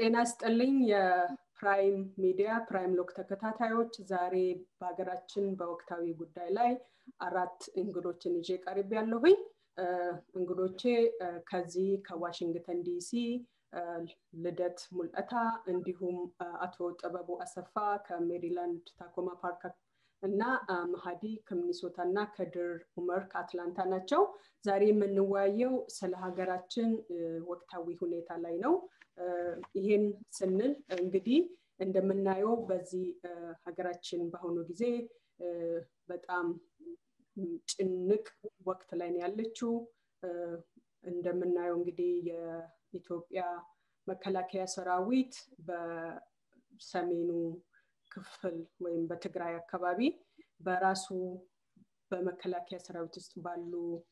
ጤና ስጥልኝ የፕራይም ሚዲያ ፕራይም ሎክ ተከታታዮች ዛሬ በሀገራችን በወቅታዊ ጉዳይ ላይ አራት እንግዶችን ይዤ ቀርብ ያለሁኝ እንግዶቼ ከዚህ ከዋሽንግተን ዲሲ ልደት ሙልጠታ እንዲሁም አቶ ጥበቡ አሰፋ ከሜሪላንድ ታኮማ ፓርክ እና መሀዲ ከሚኒሶታ እና ከድር ኡመር ከአትላንታ ናቸው ዛሬ የምንወያየው ስለ ሀገራችን ወቅታዊ ሁኔታ ላይ ነው ይሄን ስንል እንግዲህ እንደምናየው በዚህ ሀገራችን በአሁኑ ጊዜ በጣም ጭንቅ ወቅት ላይ ነው ያለችው እንደምናየው እንግዲህ የኢትዮጵያ መከላከያ ሰራዊት በሰሜኑ ክፍል ወይም በትግራይ አካባቢ በራሱ በመከላከያ ሰራዊት ውስጥ ባሉ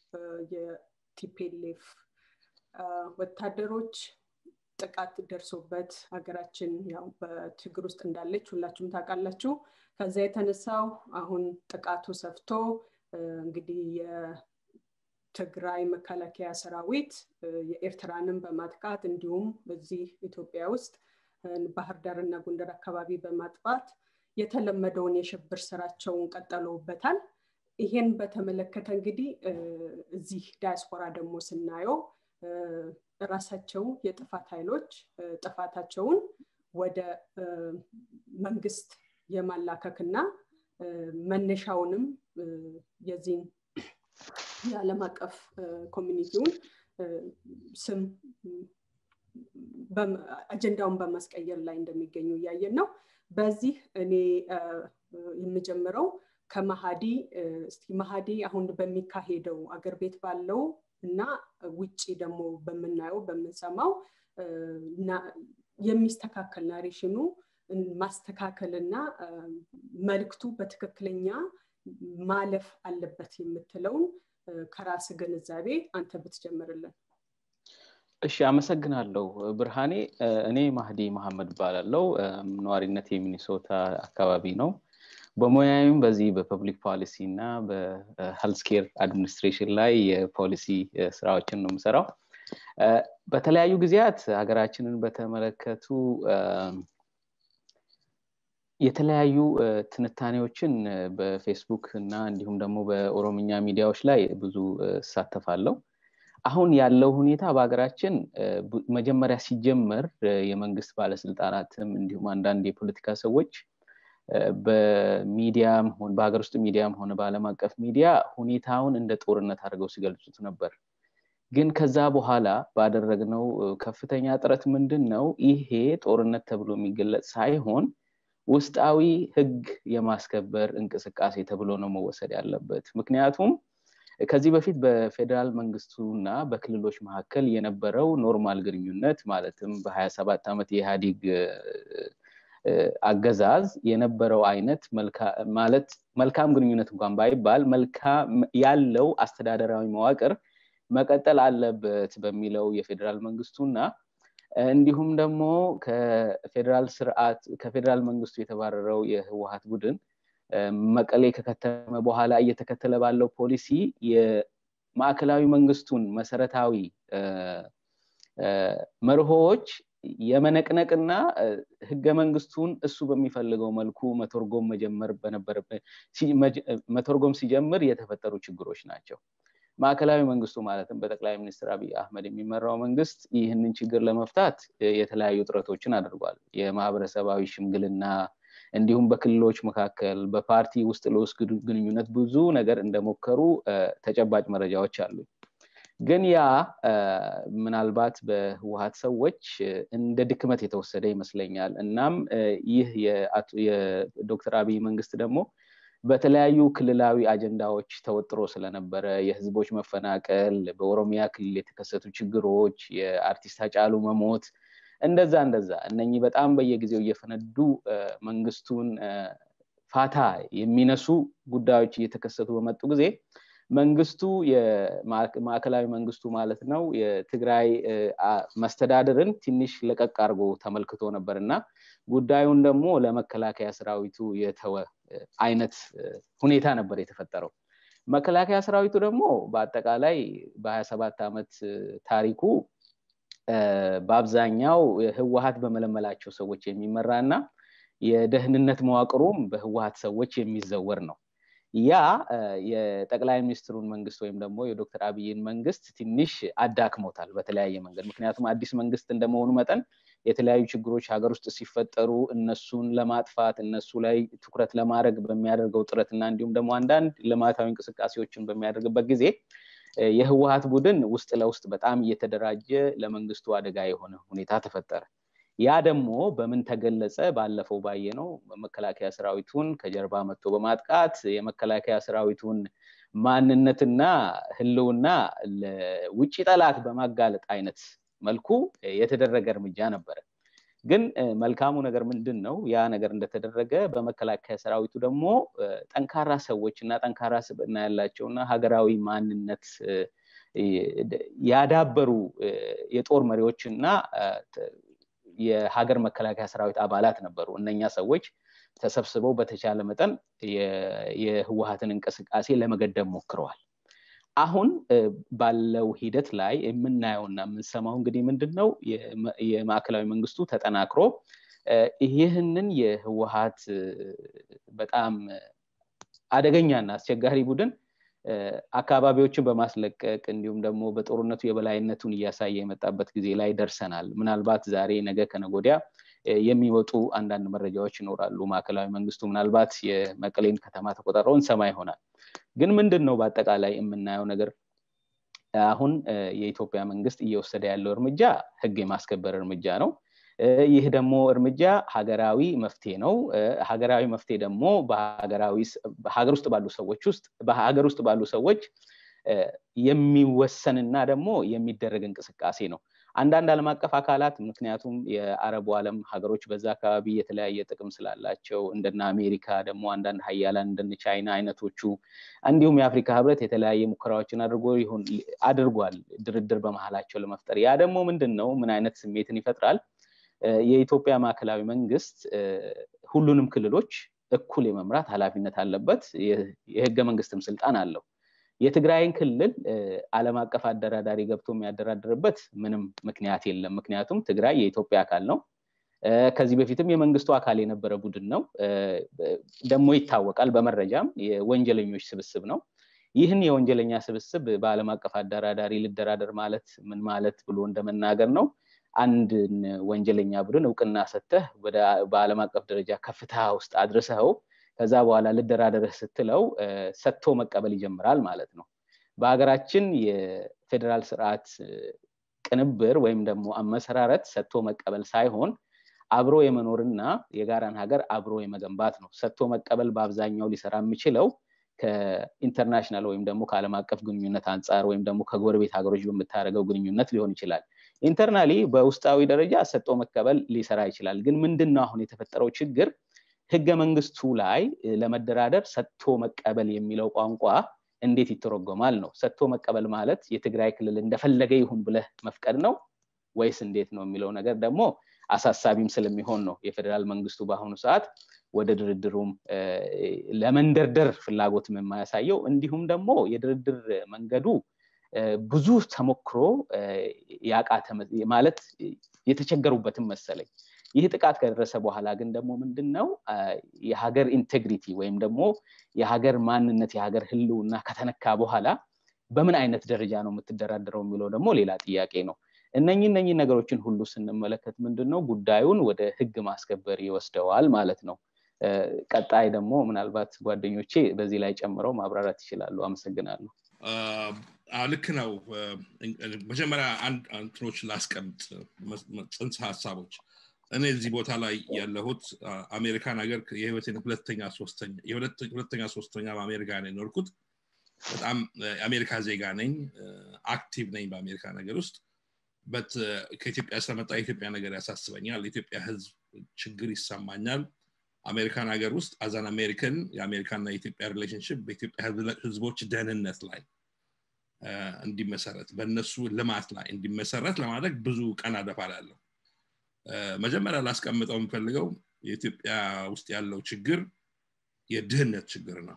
የቲፔሌፍ ወታደሮች ጥቃት ደርሶበት ሀገራችን ያው በችግር ውስጥ እንዳለች ሁላችሁም ታውቃላችሁ ከዛ የተነሳው አሁን ጥቃቱ ሰፍቶ እንግዲህ የትግራይ መከላከያ ሰራዊት የኤርትራንም በማጥቃት እንዲሁም እዚህ ኢትዮጵያ ውስጥ ባህር ዳር እና ጎንደር አካባቢ በማጥፋት የተለመደውን የሽብር ስራቸውን ቀጠለውበታል ይሄን በተመለከተ እንግዲህ እዚህ ዳያስፖራ ደግሞ ስናየው ራሳቸው የጥፋት ኃይሎች ጥፋታቸውን ወደ መንግስት የማላከክና መነሻውንም የዚህን የዓለም አቀፍ ኮሚኒቲውን ስም አጀንዳውን በማስቀየር ላይ እንደሚገኙ እያየን ነው በዚህ እኔ የምጀምረው ከመሀዲ እስቲ መሀዲ አሁን በሚካሄደው አገር ቤት ባለው እና ውጭ ደግሞ በምናየው በምንሰማው የሚስተካከል ናሬሽኑ ማስተካከል እና መልክቱ በትክክለኛ ማለፍ አለበት የምትለውን ከራስ ግንዛቤ አንተ ብትጀምርልን እሺ አመሰግናለሁ ብርሃኔ እኔ ማህዲ መሐመድ ባላለው ነዋሪነት የሚኒሶታ አካባቢ ነው በሙያዊም በዚህ በፐብሊክ ፖሊሲ እና በሄልስኬር አድሚኒስትሬሽን ላይ የፖሊሲ ስራዎችን ነው የምሰራው በተለያዩ ጊዜያት ሀገራችንን በተመለከቱ የተለያዩ ትንታኔዎችን በፌስቡክ እና እንዲሁም ደግሞ በኦሮምኛ ሚዲያዎች ላይ ብዙ እሳተፋለሁ አሁን ያለው ሁኔታ በሀገራችን መጀመሪያ ሲጀመር የመንግስት ባለስልጣናትም እንዲሁም አንዳንድ የፖለቲካ ሰዎች በሚዲያም በሀገር ውስጥ ሚዲያም ሆነ በአለም አቀፍ ሚዲያ ሁኔታውን እንደ ጦርነት አድርገው ሲገልጹት ነበር ግን ከዛ በኋላ ባደረግነው ከፍተኛ ጥረት ምንድን ነው ይሄ ጦርነት ተብሎ የሚገለጽ ሳይሆን ውስጣዊ ህግ የማስከበር እንቅስቃሴ ተብሎ ነው መወሰድ ያለበት ምክንያቱም ከዚህ በፊት በፌዴራል መንግስቱ እና በክልሎች መካከል የነበረው ኖርማል ግንኙነት ማለትም በሀያ ሰባት ዓመት የኢህአዲግ አገዛዝ የነበረው አይነት ማለት መልካም ግንኙነት እንኳን ባይባል ያለው አስተዳደራዊ መዋቅር መቀጠል አለበት በሚለው የፌዴራል መንግስቱና እንዲሁም ደግሞ ከፌዴራል ስርዓት ከፌዴራል መንግስቱ የተባረረው የህወሀት ቡድን መቀሌ ከከተመ በኋላ እየተከተለ ባለው ፖሊሲ የማዕከላዊ መንግስቱን መሰረታዊ መርሆዎች የመነቅነቅና ህገ መንግስቱን እሱ በሚፈልገው መልኩ መተርጎም መጀመር መተርጎም ሲጀምር የተፈጠሩ ችግሮች ናቸው ማዕከላዊ መንግስቱ ማለትም በጠቅላይ ሚኒስትር አብይ አህመድ የሚመራው መንግስት ይህንን ችግር ለመፍታት የተለያዩ ጥረቶችን አድርጓል የማህበረሰባዊ ሽምግልና እንዲሁም በክልሎች መካከል በፓርቲ ውስጥ ለውስጥ ግንኙነት ብዙ ነገር እንደሞከሩ ተጨባጭ መረጃዎች አሉ ግን ያ ምናልባት በህወሀት ሰዎች እንደ ድክመት የተወሰደ ይመስለኛል እናም ይህ የዶክተር አብይ መንግስት ደግሞ በተለያዩ ክልላዊ አጀንዳዎች ተወጥሮ ስለነበረ የህዝቦች መፈናቀል በኦሮሚያ ክልል የተከሰቱ ችግሮች የአርቲስት አጫሉ መሞት እንደዛ እንደዛ እነኚህ በጣም በየጊዜው እየፈነዱ መንግስቱን ፋታ የሚነሱ ጉዳዮች እየተከሰቱ በመጡ ጊዜ መንግስቱ ማዕከላዊ መንግስቱ ማለት ነው የትግራይ መስተዳድርን ትንሽ ለቀቅ አድርጎ ተመልክቶ ነበር እና ጉዳዩን ደግሞ ለመከላከያ ሰራዊቱ የተወ አይነት ሁኔታ ነበር የተፈጠረው መከላከያ ሰራዊቱ ደግሞ በአጠቃላይ በሀያ ሰባት ዓመት ታሪኩ በአብዛኛው ህወሀት በመለመላቸው ሰዎች የሚመራ እና የደህንነት መዋቅሩም በህወሀት ሰዎች የሚዘወር ነው ያ የጠቅላይ ሚኒስትሩን መንግስት ወይም ደግሞ የዶክተር አብይን መንግስት ትንሽ አዳክሞታል በተለያየ መንገድ ምክንያቱም አዲስ መንግስት እንደመሆኑ መጠን የተለያዩ ችግሮች ሀገር ውስጥ ሲፈጠሩ እነሱን ለማጥፋት እነሱ ላይ ትኩረት ለማድረግ በሚያደርገው ጥረት እና እንዲሁም ደግሞ አንዳንድ ልማታዊ እንቅስቃሴዎችን በሚያደርግበት ጊዜ የህወሀት ቡድን ውስጥ ለውስጥ በጣም እየተደራጀ ለመንግስቱ አደጋ የሆነ ሁኔታ ተፈጠረ ያ ደግሞ በምን ተገለጸ ባለፈው ባየ ነው መከላከያ ሰራዊቱን ከጀርባ መጥቶ በማጥቃት የመከላከያ ሰራዊቱን ማንነትና ህልውና ለውጭ ጠላት በማጋለጥ አይነት መልኩ የተደረገ እርምጃ ነበረ ግን መልካሙ ነገር ምንድን ነው ያ ነገር እንደተደረገ በመከላከያ ሰራዊቱ ደግሞ ጠንካራ ሰዎች እና ጠንካራ ስብዕና ያላቸው እና ሀገራዊ ማንነት ያዳበሩ የጦር መሪዎች እና የሀገር መከላከያ ሰራዊት አባላት ነበሩ እነኛ ሰዎች ተሰብስበው በተቻለ መጠን የህወሀትን እንቅስቃሴ ለመገደብ ሞክረዋል አሁን ባለው ሂደት ላይ የምናየውና የምንሰማው እንግዲህ ምንድን ነው የማዕከላዊ መንግስቱ ተጠናክሮ ይህንን የህወሀት በጣም አደገኛና አስቸጋሪ ቡድን አካባቢዎችን በማስለቀቅ እንዲሁም ደግሞ በጦርነቱ የበላይነቱን እያሳየ የመጣበት ጊዜ ላይ ደርሰናል ምናልባት ዛሬ ነገ ከነጎዲያ የሚወጡ አንዳንድ መረጃዎች ይኖራሉ ማዕከላዊ መንግስቱ ምናልባት የመቀሌን ከተማ ተቆጣጥረው እንሰማ ይሆናል ግን ምንድን ነው በአጠቃላይ የምናየው ነገር አሁን የኢትዮጵያ መንግስት እየወሰደ ያለው እርምጃ ህግ የማስከበር እርምጃ ነው ይህ ደግሞ እርምጃ ሀገራዊ መፍትሄ ነው ሀገራዊ መፍትሄ ደግሞ ሀገር ውስጥ ባሉ ሰዎች ውስጥ በሀገር ውስጥ ባሉ ሰዎች የሚወሰንና ደግሞ የሚደረግ እንቅስቃሴ ነው አንዳንድ ዓለም አቀፍ አካላት ምክንያቱም የአረቡ ዓለም ሀገሮች በዛ አካባቢ የተለያየ ጥቅም ስላላቸው እንደነ አሜሪካ ደግሞ አንዳንድ ሀያላን እንደነ ቻይና አይነቶቹ እንዲሁም የአፍሪካ ህብረት የተለያየ ሙከራዎችን አድርጎ ይሁን አድርጓል ድርድር በመሀላቸው ለመፍጠር ያ ደግሞ ምንድን ነው ምን አይነት ስሜትን ይፈጥራል የኢትዮጵያ ማዕከላዊ መንግስት ሁሉንም ክልሎች እኩል የመምራት ኃላፊነት አለበት የህገ መንግስትም ስልጣን አለው የትግራይን ክልል አለም አቀፍ አደራዳሪ ገብቶ የሚያደራድርበት ምንም ምክንያት የለም ምክንያቱም ትግራይ የኢትዮጵያ አካል ነው ከዚህ በፊትም የመንግስቱ አካል የነበረ ቡድን ነው ደግሞ ይታወቃል በመረጃም የወንጀለኞች ስብስብ ነው ይህን የወንጀለኛ ስብስብ በአለም አቀፍ አደራዳሪ ልደራደር ማለት ምን ማለት ብሎ እንደመናገር ነው አንድን ወንጀለኛ ቡድን እውቅና ሰተህ በአለም አቀፍ ደረጃ ከፍታ ውስጥ አድርሰኸው ከዛ በኋላ ልደራደርህ ስትለው ሰጥቶ መቀበል ይጀምራል ማለት ነው በሀገራችን የፌዴራል ስርዓት ቅንብር ወይም ደግሞ አመሰራረት ሰጥቶ መቀበል ሳይሆን አብሮ የመኖርና የጋራን ሀገር አብሮ የመገንባት ነው ሰጥቶ መቀበል በአብዛኛው ሊሰራ የሚችለው ከኢንተርናሽናል ወይም ደግሞ ከአለም አቀፍ ግንኙነት አንጻር ወይም ደግሞ ከጎረቤት ሀገሮች በምታደርገው ግንኙነት ሊሆን ይችላል ኢንተርናሊ በውስጣዊ ደረጃ ሰጥቶ መቀበል ሊሰራ ይችላል ግን ምንድን ነው አሁን የተፈጠረው ችግር ህገ መንግስቱ ላይ ለመደራደር ሰጥቶ መቀበል የሚለው ቋንቋ እንዴት ይተረጎማል ነው ሰጥቶ መቀበል ማለት የትግራይ ክልል እንደፈለገ ይሁን ብለህ መፍቀድ ነው ወይስ እንዴት ነው የሚለው ነገር ደግሞ አሳሳቢም ስለሚሆን ነው የፌዴራል መንግስቱ በአሁኑ ሰዓት ወደ ድርድሩም ለመንደርደር ፍላጎትም የማያሳየው እንዲሁም ደግሞ የድርድር መንገዱ ብዙ ተሞክሮ ያቃተ ማለት የተቸገሩበትም መሰለኝ ይህ ጥቃት ከደረሰ በኋላ ግን ደግሞ ምንድን ነው የሀገር ኢንቴግሪቲ ወይም ደግሞ የሀገር ማንነት የሀገር ህልውና ከተነካ በኋላ በምን አይነት ደረጃ ነው የምትደራደረው የሚለው ደግሞ ሌላ ጥያቄ ነው እነኚህ እነኚህ ነገሮችን ሁሉ ስንመለከት ምንድን ነው ጉዳዩን ወደ ህግ ማስከበር ይወስደዋል ማለት ነው ቀጣይ ደግሞ ምናልባት ጓደኞቼ በዚህ ላይ ጨምረው ማብራራት ይችላሉ አመሰግናለሁ ልክ ነው መጀመሪያ አንድ እንትኖች ላስቀምጥ ጽንሰ ሀሳቦች እኔ እዚህ ቦታ ላይ ያለሁት አሜሪካን ሀገር የህይወቴን ሁለተኛ ሶስተኛ ሁለተኛ ሶስተኛ በአሜሪካ ነው የኖርኩት በጣም የአሜሪካ ዜጋ ነኝ አክቲቭ ነኝ በአሜሪካ ነገር ውስጥ በት ከኢትዮጵያ ስለመጣ የኢትዮጵያ ነገር ያሳስበኛል የኢትዮጵያ ህዝብ ችግር ይሰማኛል አሜሪካን ሀገር ውስጥ አዛን አሜሪካን የአሜሪካና የኢትዮጵያ ሪሌሽንሽፕ በኢትዮጵያ ህዝቦች ደህንነት ላይ እንዲመሰረት በእነሱ ልማት ላይ እንዲመሰረት ለማድረግ ብዙ ቀን አደፋላለሁ መጀመሪያ ላስቀምጠው የምፈልገው የኢትዮጵያ ውስጥ ያለው ችግር የድህነት ችግር ነው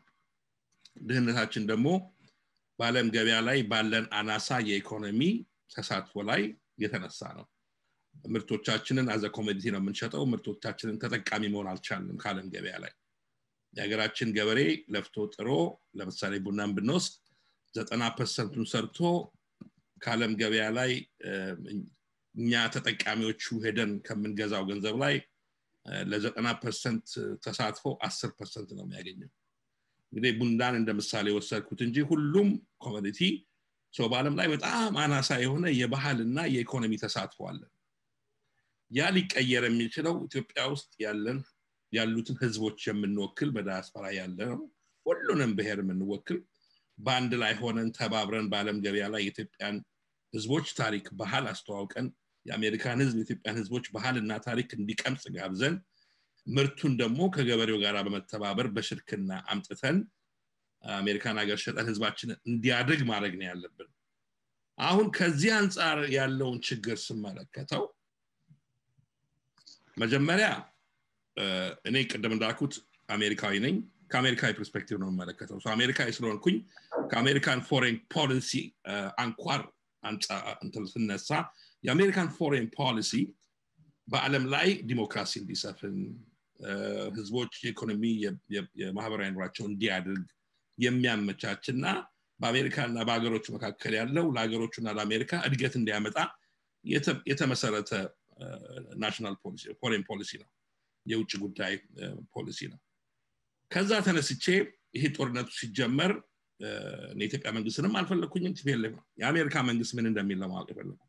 ድህነታችን ደግሞ በአለም ገበያ ላይ ባለን አናሳ የኢኮኖሚ ተሳትፎ ላይ የተነሳ ነው ምርቶቻችንን አዘ ኮሞዲቲ ነው የምንሸጠው ምርቶቻችንን ተጠቃሚ መሆን አልቻልንም ከአለም ገበያ ላይ የሀገራችን ገበሬ ለፍቶ ጥሮ ለምሳሌ ቡናን ብንወስድ ዘጠና ፐርሰንቱን ሰርቶ ከአለም ገበያ ላይ እኛ ተጠቃሚዎቹ ሄደን ከምንገዛው ገንዘብ ላይ ለዘጠና ፐርሰንት ተሳትፎ አስር ፐርሰንት ነው የሚያገኘው እንግዲህ ቡናን እንደ ምሳሌ ወሰድኩት እንጂ ሁሉም ኮሞዲቲ ሰው በአለም ላይ በጣም አናሳ የሆነ የባህልና የኢኮኖሚ ተሳትፎ አለን ያ ሊቀየር የሚችለው ኢትዮጵያ ውስጥ ያለን ያሉትን ህዝቦች የምንወክል በዳያስፖራ ያለ ነው ሁሉንም ብሔር የምንወክል በአንድ ላይ ሆነን ተባብረን በአለም ገበያ ላይ የኢትዮጵያን ህዝቦች ታሪክ ባህል አስተዋውቀን የአሜሪካን ህዝብ የኢትዮጵያን ህዝቦች ባህልና ታሪክ እንዲቀምጽ ጋብዘን ምርቱን ደግሞ ከገበሬው ጋር በመተባበር በሽርክና አምጥተን አሜሪካን ሀገር ሸጠን ህዝባችንን እንዲያድግ ማድረግ ነው ያለብን አሁን ከዚህ አንጻር ያለውን ችግር ስመለከተው መጀመሪያ እኔ ቅድም እንዳልኩት አሜሪካዊ ነኝ ከአሜሪካዊ ፐርስፔክቲቭ ነው የምመለከተው አሜሪካዊ ስለሆንኩኝ ከአሜሪካን ፎሬን ፖሊሲ አንኳር ስነሳ የአሜሪካን ፎሬን ፖሊሲ በአለም ላይ ዲሞክራሲ እንዲሰፍን ህዝቦች የኢኮኖሚ የማህበራዊ ኑሯቸው እንዲያድርግ የሚያመቻች እና በአሜሪካና በሀገሮቹ መካከል ያለው ለሀገሮቹና ለአሜሪካ እድገት እንዲያመጣ የተመሰረተ ናሽናል ፎሬን ፖሊሲ ነው የውጭ ጉዳይ ፖሊሲ ነው ከዛ ተነስቼ ይሄ ጦርነቱ ሲጀመር የኢትዮጵያ መንግስትንም አልፈለግኩኝም ቲፒኤልኤፍ ነው የአሜሪካ መንግስት ምን እንደሚል ለማወቅ የፈለጉት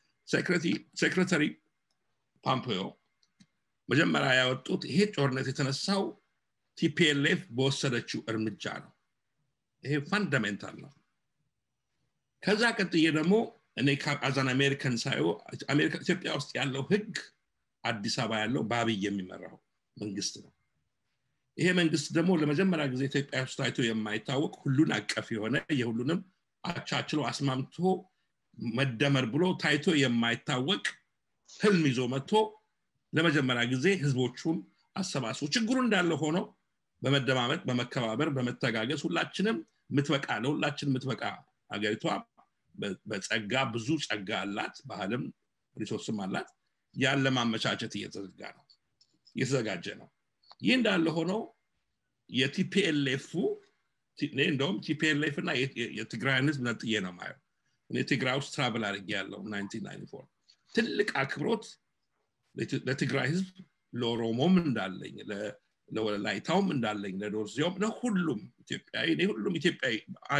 ሴክሬታሪ ፓምፖዮ መጀመሪያ ያወጡት ይሄ ጦርነት የተነሳው ቲፒኤልኤፍ በወሰደችው እርምጃ ነው ይሄ ፋንዳሜንታል ነው ከዛ ቀጥዬ ደግሞ እኔ አዛን አሜሪካን ሳየው ኢትዮጵያ ውስጥ ያለው ህግ አዲስ አበባ ያለው በአብይ የሚመራው መንግስት ነው ይሄ መንግስት ደግሞ ለመጀመሪያ ጊዜ ኢትዮጵያ ውስጥ ታይቶ የማይታወቅ ሁሉን አቀፍ የሆነ የሁሉንም አቻችሎ አስማምቶ መደመር ብሎ ታይቶ የማይታወቅ ህልም ይዞ መጥቶ ለመጀመሪያ ጊዜ ህዝቦቹን አሰባስቦ ችግሩ እንዳለ ሆኖ በመደማመጥ በመከባበር በመተጋገዝ ሁላችንም ምትበቃ ለሁላችን ምትበቃ ሀገሪቷ በጸጋ ብዙ ጸጋ አላት ባህልም ሪሶርስም አላት ያን ለማመቻቸት እየተዘጋ ነው እየተዘጋጀ ነው ይህ እንዳለ ሆኖ የቲፒኤልኤፉ እንደውም ቲፒኤልኤፍ እና የትግራይን ህዝብ ነጥዬ ነው ማየው እኔ ትግራይ ውስጥ ትራቭል አድርጌ ያለው 1994 ትልቅ አክብሮት ለትግራይ ህዝብ ለኦሮሞም እንዳለኝ ለወላይታውም እንዳለኝ ለዶርዚዮም ለሁሉም ኢትዮጵያዊ ሁሉም ኢትዮጵያዊ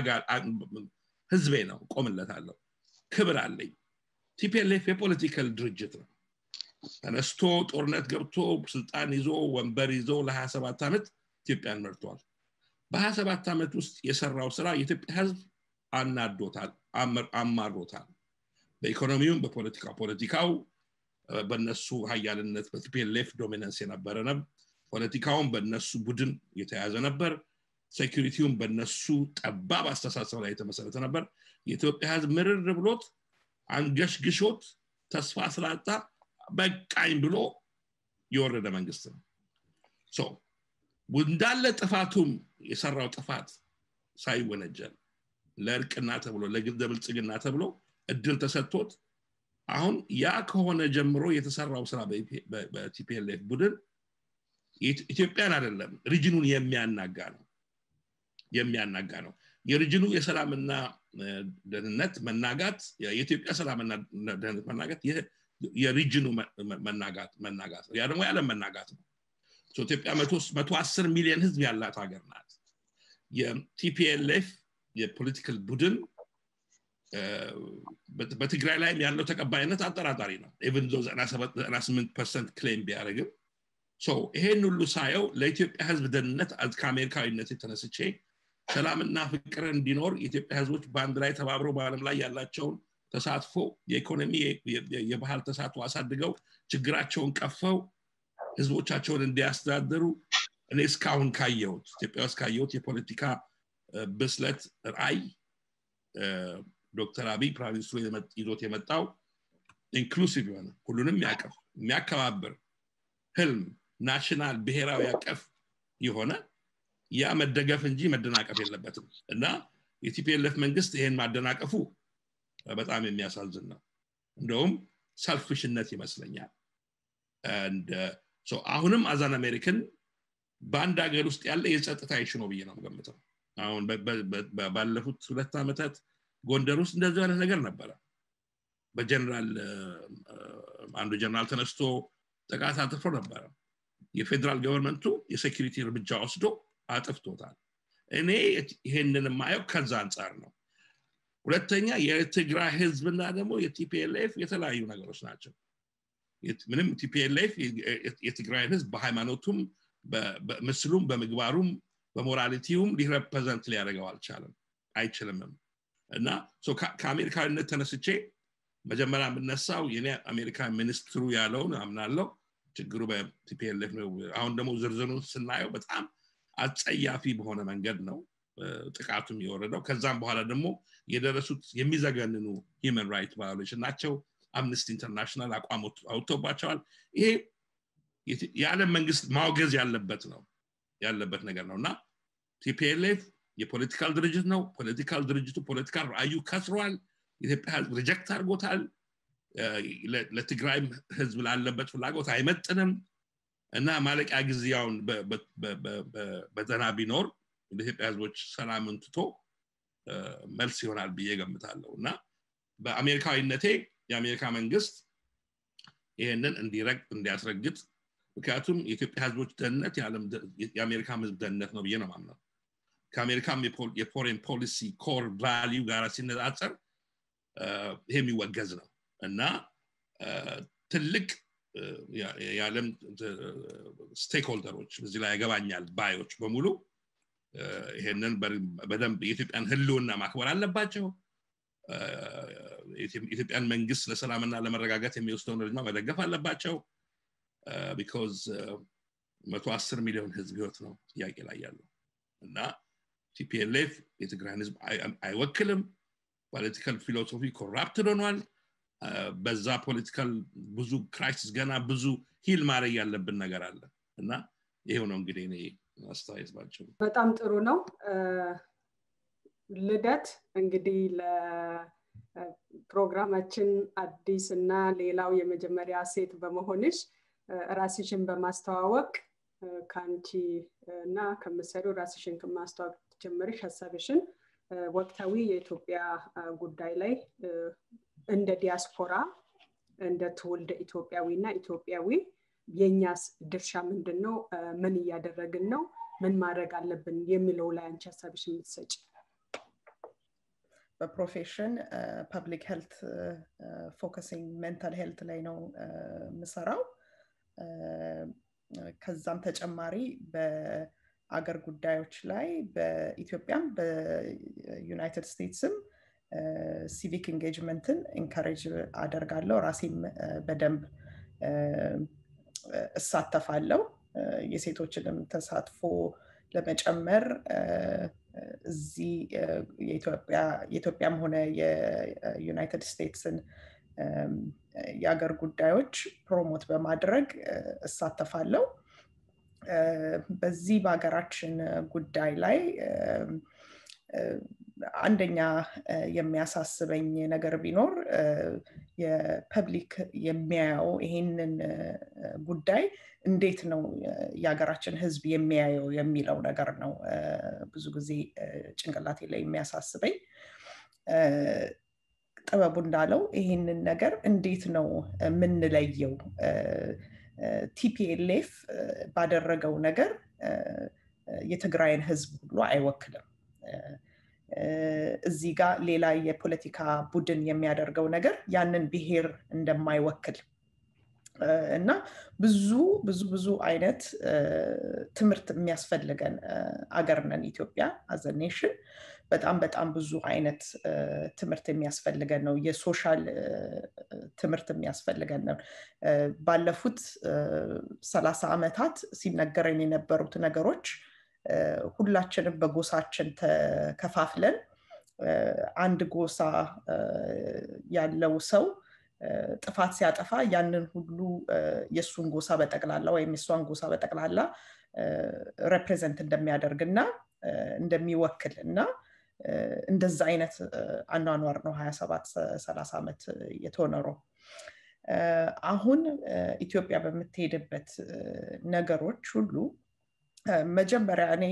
ህዝቤ ነው ቆምለታለሁ ክብር አለኝ ቲፒኤልኤፍ የፖለቲካል ድርጅት ነው ተነስቶ ጦርነት ገብቶ ስልጣን ይዞ ወንበር ይዞ ለ27 ዓመት ኢትዮጵያን መርቷል በ27 ዓመት ውስጥ የሰራው ስራ የኢትዮጵያ ህዝብ አናዶታል አማሮታል በኢኮኖሚውም በፖለቲካ ፖለቲካው በነሱ ሀያልነት በቲፒኤልኤፍ ዶሚነንስ የነበረ ነበር ፖለቲካውን በነሱ ቡድን የተያዘ ነበር ሴኪሪቲውን በነሱ ጠባብ አስተሳሰብ ላይ የተመሰረተ ነበር የኢትዮጵያ ህዝብ ምርር ብሎት አንገሽግሾት ተስፋ ስላጣ በቃኝ ብሎ የወረደ መንግስት ነው እንዳለ ጥፋቱም የሰራው ጥፋት ሳይወነጀል ለእርቅና ተብሎ ለብልጽግና ተብሎ እድል ተሰጥቶት አሁን ያ ከሆነ ጀምሮ የተሰራው ስራ በቲፒኤልኤፍ ቡድን ኢትዮጵያን አይደለም ሪጅኑን የሚያናጋ ነው የሚያናጋ ነው የሪጅኑ የሰላምና ደህንነት መናጋት የኢትዮጵያ ሰላምና ደህንነት መናጋት የሪጅኑ መናጋት መናጋት ነው ያ ደግሞ የዓለም መናጋት ነው ኢትዮጵያ መቶ አስር ሚሊዮን ህዝብ ያላት ሀገር ናት የቲፒኤልኤፍ የፖለቲካል ቡድን በትግራይ ላይም ያለው ተቀባይነት አጠራጣሪ ነው ኢቨን 98 ፐርሰንት ክሌም ቢያደርግም ይሄን ሁሉ ሳየው ለኢትዮጵያ ህዝብ ደህንነት ከአሜሪካዊነት የተነስቼ ሰላምና ፍቅር እንዲኖር የኢትዮጵያ ህዝቦች በአንድ ላይ ተባብረው በአለም ላይ ያላቸውን ተሳትፎ የኢኮኖሚ የባህል ተሳትፎ አሳድገው ችግራቸውን ቀፈው ህዝቦቻቸውን እንዲያስተዳደሩ እኔ እስካሁን ካየሁት ኢትዮጵያ ውስጥ ካየሁት የፖለቲካ ብስለት ራይ ዶክተር አብይ ፕራይም ሚኒስትሩ ይዞት የመጣው ኢንክሉሲቭ የሆነ ሁሉንም ያቀፍ የሚያከባብር ህልም ናሽናል ብሔራዊ ያቀፍ የሆነ ያ መደገፍ እንጂ መደናቀፍ የለበትም እና የቲፒኤልኤፍ መንግስት ይሄን ማደናቀፉ በጣም የሚያሳዝን ነው እንደውም ሰልፍሽነት ይመስለኛል አሁንም አዛን አሜሪካን በአንድ ሀገር ውስጥ ያለ የጸጥታ ይሽ ነው ብዬ ነው ገምተው አሁን ባለፉት ሁለት ዓመታት ጎንደር ውስጥ እንደዚህ አይነት ነገር ነበረ በጀነራል አንዱ ጀነራል ተነስቶ ጥቃት አጥፎ ነበረ የፌዴራል ገቨርንመንቱ የሴኪሪቲ እርምጃ ወስዶ አጥፍቶታል እኔ ይሄንን የማየው ከዛ አንጻር ነው ሁለተኛ የትግራይ ህዝብና ደግሞ የቲፒኤልኤፍ የተለያዩ ነገሮች ናቸው ምንም ቲፒኤልኤፍ የትግራይን ህዝብ በሃይማኖቱም በምስሉም በምግባሩም በሞራሊቲውም ሊረፕዘንት ሊያደርገው አልቻለም አይችልምም እና ከአሜሪካዊነት ተነስቼ መጀመሪያ የምነሳው የኔ አሜሪካ ሚኒስትሩ ያለውን አምናለው ችግሩ በቲፒኤልኤፍ ነው አሁን ደግሞ ዝርዝሩን ስናየው በጣም አጸያፊ በሆነ መንገድ ነው ጥቃቱም የወረደው ከዛም በኋላ ደግሞ የደረሱት የሚዘገንኑ ሂመን ራይት ቫዮሌሽን ናቸው አምነስቲ ኢንተርናሽናል አቋም አውጥቶባቸዋል ይሄ የዓለም መንግስት ማውገዝ ያለበት ነው ያለበት ነገር ነው እና ቲፒኤልኤፍ የፖለቲካል ድርጅት ነው ፖለቲካል ድርጅቱ ፖለቲካል ራእዩ ከስሯል ኢትዮጵያ ህዝብ ሪጀክት አድርጎታል ለትግራይ ህዝብ ላለበት ፍላጎት አይመጥንም እና ማለቂያ ጊዜያውን በዘና ቢኖር ለኢትዮጵያ ህዝቦች ሰላምን ትቶ መልስ ይሆናል ብዬ ገምታለሁ እና በአሜሪካዊነቴ የአሜሪካ መንግስት ይህንን እንዲረግ እንዲያስረግጥ ምክንያቱም የኢትዮጵያ ህዝቦች ደህንነት የአሜሪካ ህዝብ ደህንነት ነው ብዬ ነው ማምነው ከአሜሪካም የፎሬን ፖሊሲ ኮር ቫሊዩ ጋር ሲነጻጸር ይሄ የሚወገዝ ነው እና ትልቅ የዓለም ስቴክሆልደሮች እዚህ ላይ ያገባኛል ባዮች በሙሉ ይሄንን በደንብ የኢትዮጵያን ህልውና ማክበር አለባቸው የኢትዮጵያን መንግስት ለሰላምና ለመረጋጋት የሚወስደውን እርምጃ መደገፍ አለባቸው ቢካዝ መቶ አስር ሚሊዮን ህዝብ ህይወት ነው ጥያቄ ላይ ያለው እና ቲፒኤልኤፍ የትግራይን ህዝብ አይወክልም ፖለቲካል ፊሎሶፊ ኮራፕትድ ሆኗል በዛ ፖለቲካል ብዙ ክራይሲስ ገና ብዙ ሂል ማድረግ ያለብን ነገር አለ እና ይሄው ነው እንግዲህ እኔ አስተያየት ባቸው በጣም ጥሩ ነው ልደት እንግዲህ ለፕሮግራማችን አዲስ እና ሌላው የመጀመሪያ ሴት በመሆንሽ ራስሽን በማስተዋወቅ ከአንቺ እና ከምሰሪው ራስሽን ከማስተዋወቅ ጀምርሽ ሀሳብሽን ወቅታዊ የኢትዮጵያ ጉዳይ ላይ እንደ ዲያስፖራ እንደ ትውልደ ኢትዮጵያዊ እና ኢትዮጵያዊ የእኛስ ድርሻ ምንድን ነው ምን እያደረግን ነው ምን ማድረግ አለብን የሚለው ላይ አንቺ ሀሳብሽ የምትሰጭ በፕሮፌሽን ፐብሊክ ሄልት ፎከሲንግ ሜንታል ሄልት ላይ ነው የምሰራው ከዛም ተጨማሪ በአገር ጉዳዮች ላይ በኢትዮጵያም በዩናይትድ ስቴትስም ሲቪክ ኢንጌጅመንትን ኢንካሬጅ አደርጋለሁ ራሴም በደንብ እሳተፋለው የሴቶችንም ተሳትፎ ለመጨመር እዚህ የኢትዮጵያም ሆነ የዩናይትድ ስቴትስን የአገር ጉዳዮች ፕሮሞት በማድረግ እሳተፋለው በዚህ በሀገራችን ጉዳይ ላይ አንደኛ የሚያሳስበኝ ነገር ቢኖር የፐብሊክ የሚያየው ይሄንን ጉዳይ እንዴት ነው የሀገራችን ህዝብ የሚያየው የሚለው ነገር ነው ብዙ ጊዜ ጭንቅላቴ ላይ የሚያሳስበኝ ጥበቡ እንዳለው ይህንን ነገር እንዴት ነው የምንለየው ቲፒኤልኤፍ ባደረገው ነገር የትግራይን ህዝብ ሁሉ አይወክልም እዚህ ጋር ሌላ የፖለቲካ ቡድን የሚያደርገው ነገር ያንን ብሔር እንደማይወክል እና ብዙ ብዙ ብዙ አይነት ትምህርት የሚያስፈልገን አገር ነን ኢትዮጵያ አዘኔሽን በጣም በጣም ብዙ አይነት ትምህርት የሚያስፈልገን ነው የሶሻል ትምህርት የሚያስፈልገን ነው ባለፉት ሰላሳ ዓመታት ሲነገረን የነበሩት ነገሮች ሁላችንም በጎሳችን ተከፋፍለን አንድ ጎሳ ያለው ሰው ጥፋት ሲያጠፋ ያንን ሁሉ የእሱን ጎሳ በጠቅላላ ወይም የእሷን ጎሳ በጠቅላላ ሬፕሬዘንት እንደሚያደርግ እና እንደሚወክል እና እንደዛ አይነት አኗኗር ነው ሀያ ሰባት ሰላሳ ዓመት የተኖረው አሁን ኢትዮጵያ በምትሄድበት ነገሮች ሁሉ መጀመሪያ እኔ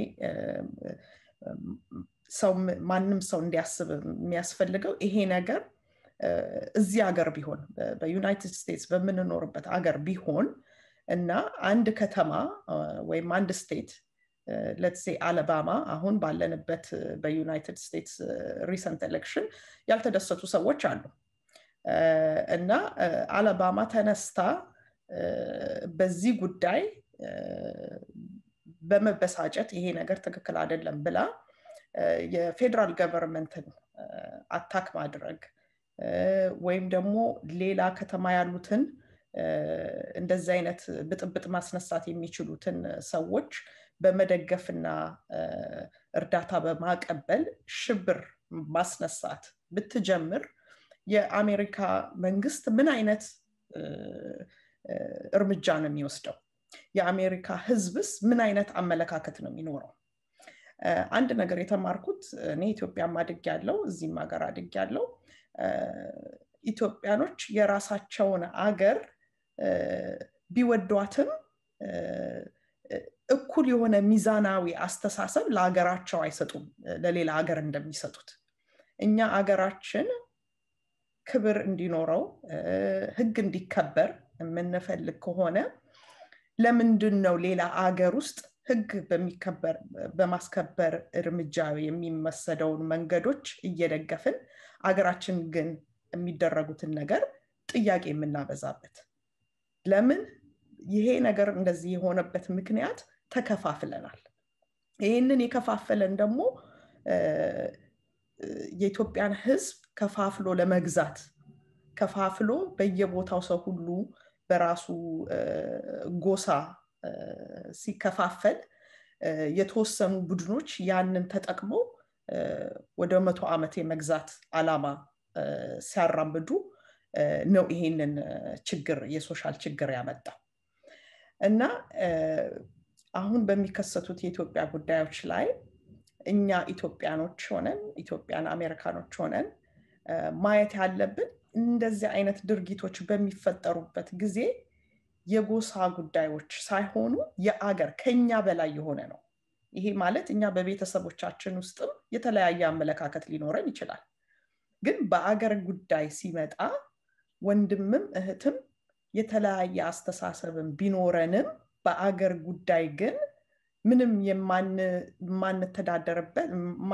ሰው ማንም ሰው እንዲያስብ የሚያስፈልገው ይሄ ነገር እዚህ ሀገር ቢሆን በዩናይትድ ስቴትስ በምንኖርበት ሀገር ቢሆን እና አንድ ከተማ ወይም አንድ ስቴት ለትሴ አለባማ አሁን ባለንበት በዩናይትድ ስቴትስ ሪሰንት ኤሌክሽን ያልተደሰቱ ሰዎች አሉ እና አለባማ ተነስታ በዚህ ጉዳይ በመበሳጨት ይሄ ነገር ትክክል አይደለም ብላ የፌዴራል ገቨርንመንትን አታክ ማድረግ ወይም ደግሞ ሌላ ከተማ ያሉትን እንደዚህ አይነት ብጥብጥ ማስነሳት የሚችሉትን ሰዎች በመደገፍና እርዳታ በማቀበል ሽብር ማስነሳት ብትጀምር የአሜሪካ መንግስት ምን አይነት እርምጃ ነው የሚወስደው? የአሜሪካ ህዝብስ ምን አይነት አመለካከት ነው የሚኖረው? አንድ ነገር የተማርኩት እኔ ኢትዮጵያም አድግ ያለው እዚህም ሀገር አድግ ያለው ኢትዮጵያኖች የራሳቸውን አገር ቢወዷትም እኩል የሆነ ሚዛናዊ አስተሳሰብ ለሀገራቸው አይሰጡም ለሌላ ሀገር እንደሚሰጡት እኛ አገራችን ክብር እንዲኖረው ህግ እንዲከበር የምንፈልግ ከሆነ ለምንድን ነው ሌላ አገር ውስጥ ህግ በማስከበር እርምጃ የሚመሰደውን መንገዶች እየደገፍን አገራችን ግን የሚደረጉትን ነገር ጥያቄ የምናበዛበት ለምን ይሄ ነገር እንደዚህ የሆነበት ምክንያት ተከፋፍለናል ይህንን የከፋፈለን ደግሞ የኢትዮጵያን ህዝብ ከፋፍሎ ለመግዛት ከፋፍሎ በየቦታው ሰው ሁሉ በራሱ ጎሳ ሲከፋፈል የተወሰኑ ቡድኖች ያንን ተጠቅመው ወደ መቶ ዓመት የመግዛት አላማ ሲያራምዱ ነው ይሄንን ችግር የሶሻል ችግር ያመጣው እና አሁን በሚከሰቱት የኢትዮጵያ ጉዳዮች ላይ እኛ ኢትዮጵያኖች ሆነን ኢትዮጵያን አሜሪካኖች ሆነን ማየት ያለብን እንደዚህ አይነት ድርጊቶች በሚፈጠሩበት ጊዜ የጎሳ ጉዳዮች ሳይሆኑ የአገር ከኛ በላይ የሆነ ነው ይሄ ማለት እኛ በቤተሰቦቻችን ውስጥም የተለያየ አመለካከት ሊኖረን ይችላል ግን በአገር ጉዳይ ሲመጣ ወንድምም እህትም የተለያየ አስተሳሰብም ቢኖረንም በአገር ጉዳይ ግን ምንም የማንተዳደርበት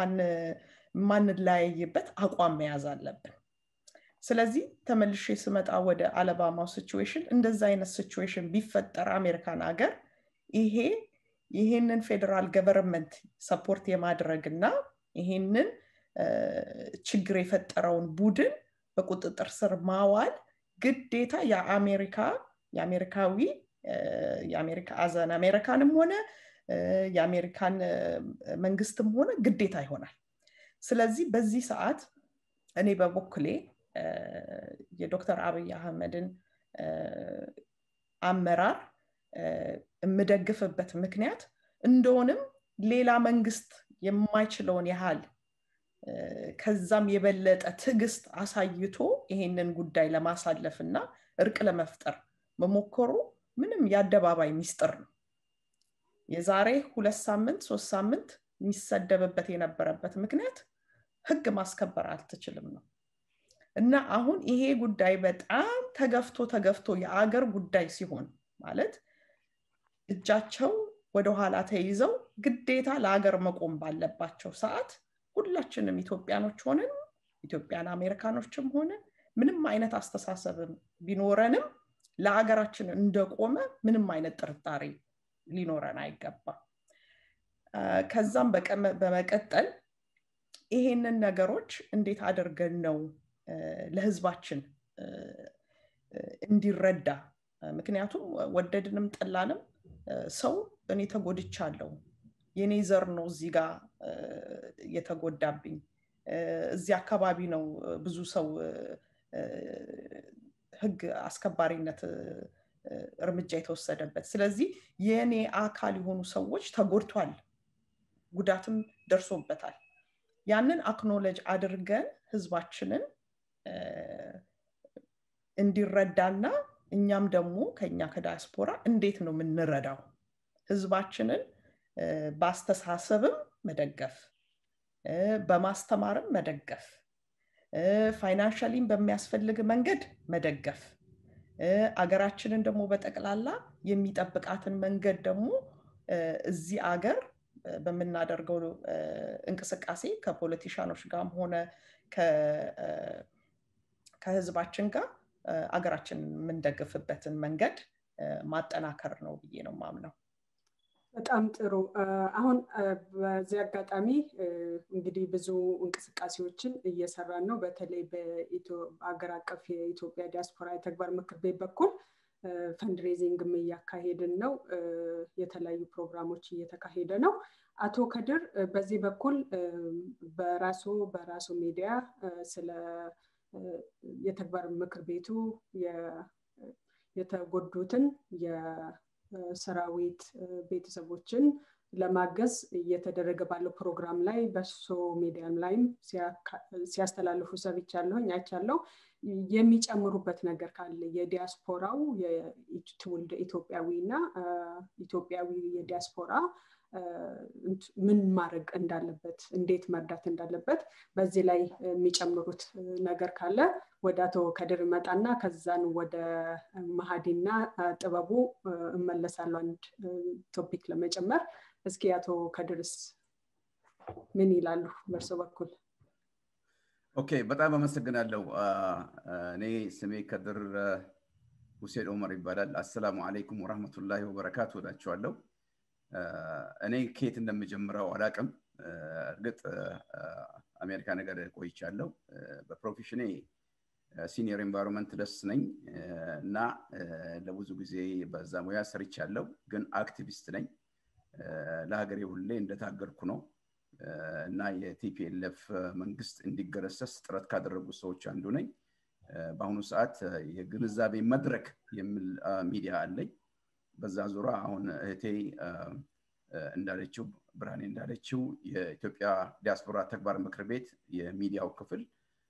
ማንለያይበት አቋም መያዝ አለብን ስለዚህ ተመልሼ ስመጣ ወደ አለባማው ሲቹዌሽን እንደዛ አይነት ሲቹዌሽን ቢፈጠር አሜሪካን ሀገር ይሄ ይሄንን ፌዴራል ገቨርንመንት ሰፖርት የማድረግ እና ይሄንን ችግር የፈጠረውን ቡድን በቁጥጥር ስር ማዋል ግዴታ የአሜሪካ የአሜሪካዊ የአሜሪካ አዘን አሜሪካንም ሆነ የአሜሪካን መንግስትም ሆነ ግዴታ ይሆናል ስለዚህ በዚህ ሰዓት እኔ በበኩሌ የዶክተር አብይ አህመድን አመራር የምደግፍበት ምክንያት እንደሆንም ሌላ መንግስት የማይችለውን ያህል ከዛም የበለጠ ትዕግስት አሳይቶ ይሄንን ጉዳይ ለማሳለፍ እና እርቅ ለመፍጠር መሞከሩ ምንም የአደባባይ ሚስጥር ነው የዛሬ ሁለት ሳምንት ሶስት ሳምንት የሚሰደብበት የነበረበት ምክንያት ህግ ማስከበር አልትችልም ነው እና አሁን ይሄ ጉዳይ በጣም ተገፍቶ ተገፍቶ የአገር ጉዳይ ሲሆን ማለት እጃቸው ወደኋላ ተይዘው ግዴታ ለሀገር መቆም ባለባቸው ሰዓት ሁላችንም ኢትዮጵያኖች ሆነን ኢትዮጵያን አሜሪካኖችም ሆነን ምንም አይነት አስተሳሰብም ቢኖረንም ለሀገራችን እንደቆመ ምንም አይነት ጥርጣሬ ሊኖረን አይገባም ከዛም በመቀጠል ይሄንን ነገሮች እንዴት አድርገን ነው ለህዝባችን እንዲረዳ ምክንያቱም ወደድንም ጠላንም ሰው እኔ ተጎድቻለሁ የኔ ዘር ነው እዚህ ጋር የተጎዳብኝ እዚህ አካባቢ ነው ብዙ ሰው ህግ አስከባሪነት እርምጃ የተወሰደበት ስለዚህ የእኔ አካል የሆኑ ሰዎች ተጎድቷል ጉዳትም ደርሶበታል ያንን አክኖለጅ አድርገን ህዝባችንን እንዲረዳና እኛም ደግሞ ከኛ ከዳያስፖራ እንዴት ነው የምንረዳው ህዝባችንን በአስተሳሰብም መደገፍ በማስተማርም መደገፍ ፋይናንሻሊም በሚያስፈልግ መንገድ መደገፍ አገራችንን ደግሞ በጠቅላላ የሚጠብቃትን መንገድ ደግሞ እዚህ አገር በምናደርገው እንቅስቃሴ ከፖለቲሻኖች ጋርም ሆነ ከህዝባችን ጋር አገራችን የምንደግፍበትን መንገድ ማጠናከር ነው ብዬ ነው ማምነው በጣም ጥሩ አሁን በዚህ አጋጣሚ እንግዲህ ብዙ እንቅስቃሴዎችን እየሰራን ነው በተለይ በአገር አቀፍ የኢትዮጵያ ዲያስፖራ የተግባር ምክር ቤት በኩል ፈንድሬዚንግም እያካሄድን ነው የተለያዩ ፕሮግራሞች እየተካሄደ ነው አቶ ከድር በዚህ በኩል በራሱ በራሱ ሚዲያ ስለ የተግባር ምክር ቤቱ የተጎዱትን የሰራዊት ቤተሰቦችን ለማገዝ እየተደረገ ባለው ፕሮግራም ላይ በሶ ሚዲያም ላይም ሲያስተላልፉ ሰብቻለሁኝ አይቻለው የሚጨምሩበት ነገር ካለ የዲያስፖራው ትውልድ ኢትዮጵያዊ እና ኢትዮጵያዊ የዲያስፖራ ምን ማድረግ እንዳለበት እንዴት መርዳት እንዳለበት በዚህ ላይ የሚጨምሩት ነገር ካለ ወደ አቶ ከድር መጣና ከዛን ወደ መሀዲና ጥበቡ እመለሳለሁ አንድ ቶፒክ ለመጨመር እስኪ አቶ ከድርስ ምን ይላሉ በእርሶ በኩል ኦኬ በጣም አመሰግናለሁ እኔ ስሜ ከድር ሁሴን ኦመር ይባላል አሰላሙ አለይኩም ወረህመቱላሂ ወበረካቱ እላችኋለሁ እኔ ከየት እንደምጀምረው አላቅም እርግጥ አሜሪካ ነገር ቆይቻለሁ በፕሮፌሽኔ ሲኒየር ኤንቫይሮንመንት ደስ ነኝ እና ለብዙ ጊዜ በዛ ሙያ ሰርቻለሁ ግን አክቲቪስት ነኝ ለሀገሬ ሁሌ እንደታገልኩ ነው እና የቲፒኤልኤፍ መንግስት እንዲገረሰስ ጥረት ካደረጉ ሰዎች አንዱ ነኝ በአሁኑ ሰዓት የግንዛቤ መድረክ የሚል ሚዲያ አለኝ በዛ ዙሪያ አሁን እህቴ እንዳለችው ብርሃኔ እንዳለችው የኢትዮጵያ ዲያስፖራ ተግባር ምክር ቤት የሚዲያው ክፍል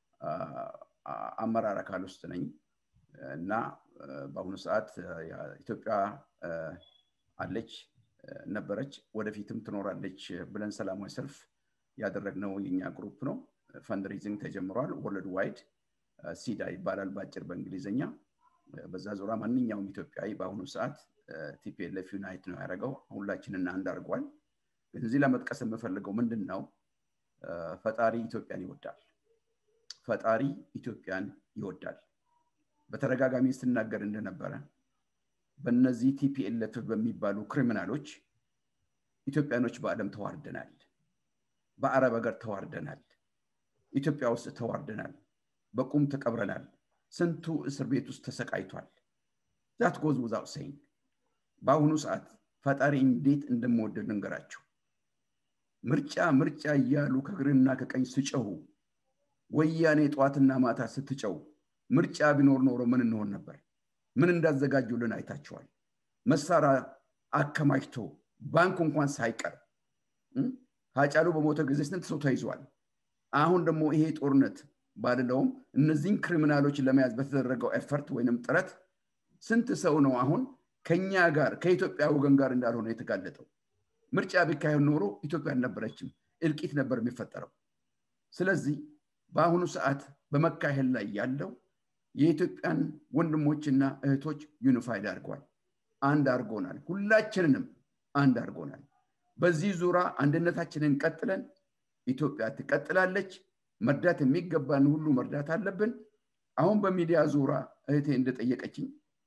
አመራር አካል ውስጥ ነኝ እና በአሁኑ ሰዓት ኢትዮጵያ አለች ነበረች ወደፊትም ትኖራለች ብለን ሰላማዊ ሰልፍ ያደረግነው የኛ ግሩፕ ነው ፈንድሪዚንግ ተጀምሯል ወርልድ ዋይድ ሲዳ ይባላል በአጭር በእንግሊዝኛ በዛ ዙሪያ ማንኛውም ኢትዮጵያዊ በአሁኑ ሰዓት ቲፒኤልኤፍ ዩናይት ነው ያደረገው ሁላችንን አንድ አድርጓል እዚህ ለመጥቀስ የምፈልገው ምንድን ነው ፈጣሪ ኢትዮጵያን ይወዳል ፈጣሪ ኢትዮጵያን ይወዳል በተደጋጋሚ ስናገር እንደነበረ በእነዚህ ቲፒኤልኤፍ በሚባሉ ክሪሚናሎች ኢትዮጵያኖች በአለም ተዋርደናል በአረብ ሀገር ተዋርደናል ኢትዮጵያ ውስጥ ተዋርደናል በቁም ተቀብረናል ስንቱ እስር ቤት ውስጥ ተሰቃይቷል ዛት ጎዝ ውዛው ሰይን በአሁኑ ሰዓት ፈጣሪ እንዴት እንደምወደድ ልንገራችሁ ምርጫ ምርጫ እያሉ ከግርና ከቀኝ ስጨሁ ወያኔ ጠዋትና ማታ ስትጨው ምርጫ ቢኖር ኖሮ ምን እንሆን ነበር ምን እንዳዘጋጁልን አይታችኋል መሳሪያ አከማችቶ ባንክ እንኳን ሳይቀር ሀጫሉ በሞተ ጊዜ ስንት ሰው ተይዟል አሁን ደግሞ ይሄ ጦርነት ባልለውም እነዚህን ክሪሚናሎች ለመያዝ በተደረገው ኤፈርት ወይንም ጥረት ስንት ሰው ነው አሁን ከኛ ጋር ከኢትዮጵያ ወገን ጋር እንዳልሆነ የተጋለጠው ምርጫ ቢካሄድ ኖሮ ኢትዮጵያ አልነበረችም እልቂት ነበር የሚፈጠረው ስለዚህ በአሁኑ ሰዓት በመካሄድ ላይ ያለው የኢትዮጵያን ወንድሞችና እህቶች ዩኒፋይድ አድርጓል አንድ አድርጎናል ሁላችንንም አንድ አድርጎናል በዚህ ዙሪያ አንድነታችንን ቀጥለን ኢትዮጵያ ትቀጥላለች መርዳት የሚገባን ሁሉ መርዳት አለብን አሁን በሚዲያ ዙራ እህቴ እንደጠየቀችኝ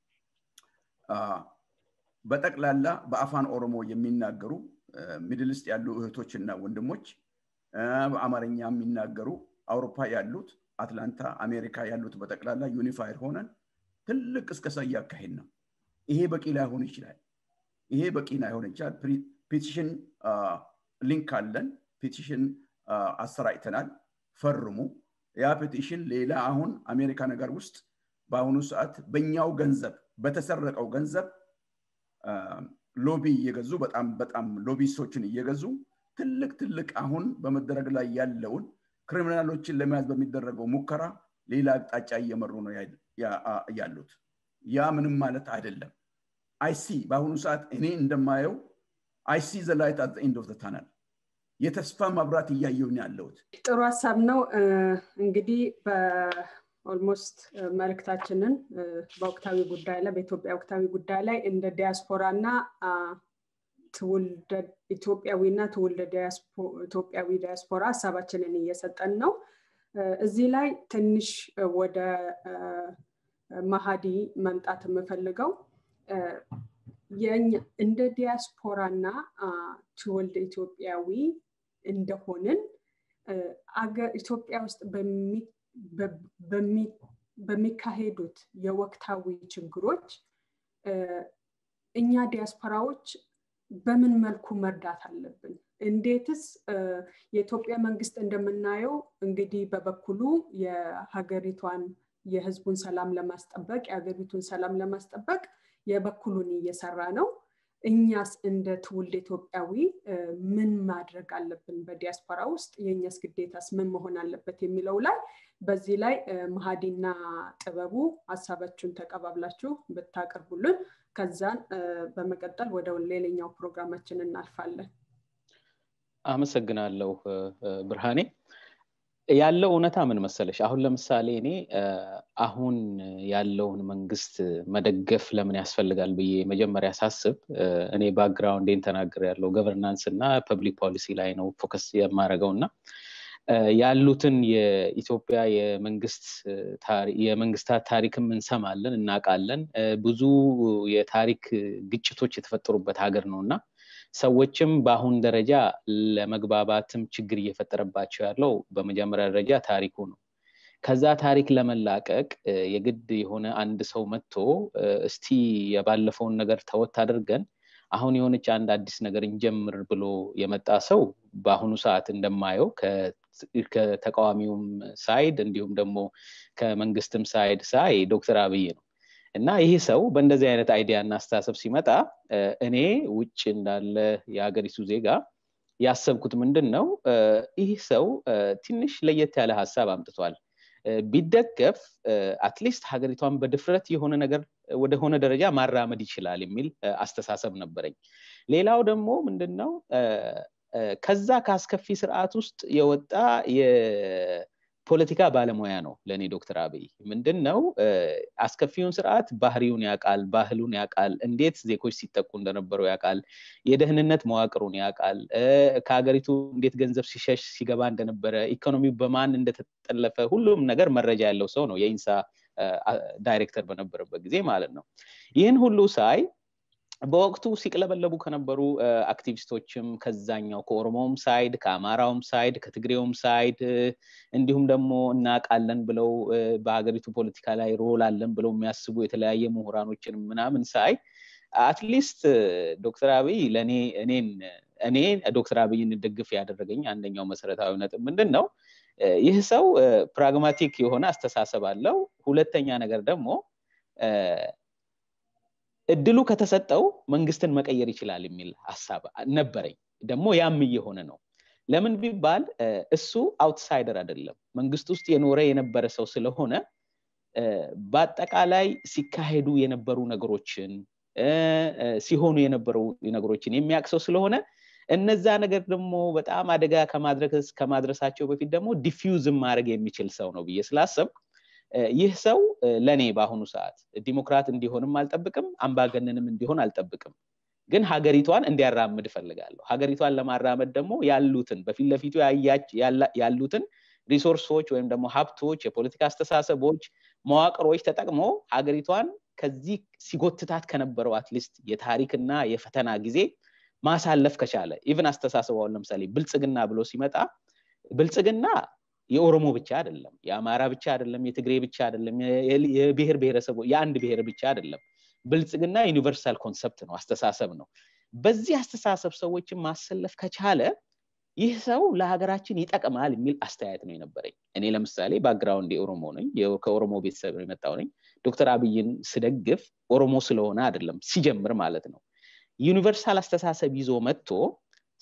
በጠቅላላ በአፋን ኦሮሞ የሚናገሩ ሚድል ውስጥ ያሉ እህቶችና ወንድሞች በአማርኛ የሚናገሩ አውሮፓ ያሉት አትላንታ አሜሪካ ያሉት በጠቅላላ ዩኒፋይድ ሆነን ትልቅ እስከሳ እያካሄድ ነው ይሄ በቂ ላይሆን ይችላል ይሄ በቂ ላይሆን ይችላል ፔቲሽን ሊንክ አለን ፔቲሽን አሰራጭተናል ፈርሙ ያ ፔቲሽን ሌላ አሁን አሜሪካ ነገር ውስጥ በአሁኑ ሰዓት በኛው ገንዘብ በተሰረቀው ገንዘብ ሎቢ እየገዙ በጣም በጣም ሎቢስቶችን እየገዙ ትልቅ ትልቅ አሁን በመደረግ ላይ ያለውን ክሪሚናሎችን ለመያዝ በሚደረገው ሙከራ ሌላ አቅጣጫ እየመሩ ነው ያሉት። ያ ምንም ማለት አይደለም። አይሲ በአሁኑ ሰዓት እኔ እንደማየው አይሲ ዘ ላይት አት ኤንድ ኦፍ ታነል የተስፋ መብራት እያየውን ያለሁት። ጥሩ ሀሳብ ነው። እንግዲህ ኦልሞስት መልእክታችንን በወቅታዊ ጉዳይ ላይ በኢትዮጵያ ወቅታዊ ጉዳይ ላይ እንደ ዲያስፖራ እና ትውልደ ኢትዮጵያዊና ትውልደ ኢትዮጵያዊ ዲያስፖራ ሀሳባችንን እየሰጠን ነው። እዚህ ላይ ትንሽ ወደ መሀዲ መምጣት የምፈልገው እንደ ዲያስፖራ እና ትውልድ ኢትዮጵያዊ እንደሆንን ኢትዮጵያ ውስጥ በሚካሄዱት የወቅታዊ ችግሮች እኛ ዲያስፖራዎች በምን መልኩ መርዳት አለብን? እንዴትስ የኢትዮጵያ መንግስት እንደምናየው እንግዲህ በበኩሉ የሀገሪቷን የህዝቡን ሰላም ለማስጠበቅ የሀገሪቱን ሰላም ለማስጠበቅ የበኩሉን እየሰራ ነው። እኛስ እንደ ትውልድ ኢትዮጵያዊ ምን ማድረግ አለብን? በዲያስፖራ ውስጥ የእኛስ ግዴታስ ምን መሆን አለበት የሚለው ላይ በዚህ ላይ መሀዲና ጥበቡ ሀሳባችሁን ተቀባብላችሁ ብታቀርቡልን ከዛን በመቀጠል ወደ ሌላኛው ፕሮግራማችን እናልፋለን። አመሰግናለሁ ብርሃኔ። ያለው እውነታ ምን መሰለሽ፣ አሁን ለምሳሌ እኔ አሁን ያለውን መንግስት መደገፍ ለምን ያስፈልጋል ብዬ መጀመሪያ ሳስብ እኔ ባክግራውንዴን ተናግር ያለው ገቨርናንስ እና ፐብሊክ ፖሊሲ ላይ ነው ፎከስ የማደርገው እና ያሉትን የኢትዮጵያ የመንግስታት ታሪክም እንሰማለን እናውቃለን። ብዙ የታሪክ ግጭቶች የተፈጠሩበት ሀገር ነው እና ሰዎችም በአሁን ደረጃ ለመግባባትም ችግር እየፈጠረባቸው ያለው በመጀመሪያ ደረጃ ታሪኩ ነው። ከዛ ታሪክ ለመላቀቅ የግድ የሆነ አንድ ሰው መጥቶ እስቲ የባለፈውን ነገር ተወት አድርገን አሁን የሆነች አንድ አዲስ ነገር እንጀምር ብሎ የመጣ ሰው በአሁኑ ሰዓት እንደማየው ከተቃዋሚውም ሳይድ እንዲሁም ደግሞ ከመንግስትም ሳይድ ሳይ ዶክተር አብይ ነው እና ይህ ሰው በእንደዚህ አይነት አይዲያ እና አስተሳሰብ ሲመጣ እኔ ውጭ እንዳለ የሀገሪቱ ዜጋ ያሰብኩት ምንድን ነው ይህ ሰው ትንሽ ለየት ያለ ሀሳብ አምጥቷል ቢደገፍ አትሊስት ሀገሪቷን በድፍረት የሆነ ነገር ወደሆነ ደረጃ ማራመድ ይችላል የሚል አስተሳሰብ ነበረኝ ሌላው ደግሞ ምንድን ነው ከዛ ከአስከፊ ስርዓት ውስጥ የወጣ የፖለቲካ ባለሙያ ነው ለእኔ ዶክተር አብይ ምንድን ነው አስከፊውን ስርዓት ባህሪውን ያውቃል ባህሉን ያውቃል እንዴት ዜጎች ሲጠቁ እንደነበሩ ያውቃል የደህንነት መዋቅሩን ያውቃል ከሀገሪቱ እንዴት ገንዘብ ሲሸሽ ሲገባ እንደነበረ ኢኮኖሚው በማን እንደተጠለፈ ሁሉም ነገር መረጃ ያለው ሰው ነው የኢንሳ ዳይሬክተር በነበረበት ጊዜ ማለት ነው ይህን ሁሉ ሳይ በወቅቱ ሲቅለበለቡ ከነበሩ አክቲቪስቶችም ከዛኛው ከኦሮሞውም ሳይድ ከአማራውም ሳይድ ከትግሬውም ሳይድ እንዲሁም ደግሞ እናቃለን ብለው በሀገሪቱ ፖለቲካ ላይ ሮል አለን ብለው የሚያስቡ የተለያየ ምሁራኖችን ምናምን ሳይ አትሊስት ዶክተር አብይ ለእኔ እኔን እኔ ዶክተር አብይን ደግፍ ያደረገኝ አንደኛው መሰረታዊ ነጥብ ምንድን ነው ይህ ሰው ፕራግማቲክ የሆነ አስተሳሰብ አለው ሁለተኛ ነገር ደግሞ እድሉ ከተሰጠው መንግስትን መቀየር ይችላል የሚል ሀሳብ ነበረኝ ደግሞ ያም እየሆነ ነው ለምን ቢባል እሱ አውትሳይደር አይደለም መንግስት ውስጥ የኖረ የነበረ ሰው ስለሆነ በአጠቃላይ ሲካሄዱ የነበሩ ነገሮችን ሲሆኑ የነበሩ ነገሮችን የሚያውቅ ሰው ስለሆነ እነዛ ነገር ደግሞ በጣም አደጋ ከማድረሳቸው በፊት ደግሞ ዲፊውዝም ማድረግ የሚችል ሰው ነው ብዬ ስላሰብኩ ይህ ሰው ለእኔ በአሁኑ ሰዓት ዲሞክራት እንዲሆንም አልጠብቅም አምባገነንም እንዲሆን አልጠብቅም ግን ሀገሪቷን እንዲያራምድ እፈልጋለሁ ሀገሪቷን ለማራመድ ደግሞ ያሉትን በፊት ለፊቱ ያሉትን ሪሶርሶች ወይም ደግሞ ሀብቶች የፖለቲካ አስተሳሰቦች መዋቅሮች ተጠቅሞ ሀገሪቷን ከዚህ ሲጎትታት ከነበረው አትሊስት የታሪክና የፈተና ጊዜ ማሳለፍ ከቻለ ኢቨን አስተሳሰባውን ለምሳሌ ብልጽግና ብሎ ሲመጣ ብልጽግና የኦሮሞ ብቻ አይደለም የአማራ ብቻ አይደለም የትግሬ ብቻ አይደለም የብሔር ብሔረሰቡ የአንድ ብሔር ብቻ አይደለም ብልጽግና ዩኒቨርሳል ኮንሰፕት ነው አስተሳሰብ ነው በዚህ አስተሳሰብ ሰዎችን ማሰለፍ ከቻለ ይህ ሰው ለሀገራችን ይጠቅማል የሚል አስተያየት ነው የነበረኝ እኔ ለምሳሌ ባክግራውንድ የኦሮሞ ነኝ ከኦሮሞ ቤተሰብ የመጣው ነኝ ዶክተር አብይን ስደግፍ ኦሮሞ ስለሆነ አይደለም ሲጀምር ማለት ነው ዩኒቨርሳል አስተሳሰብ ይዞ መጥቶ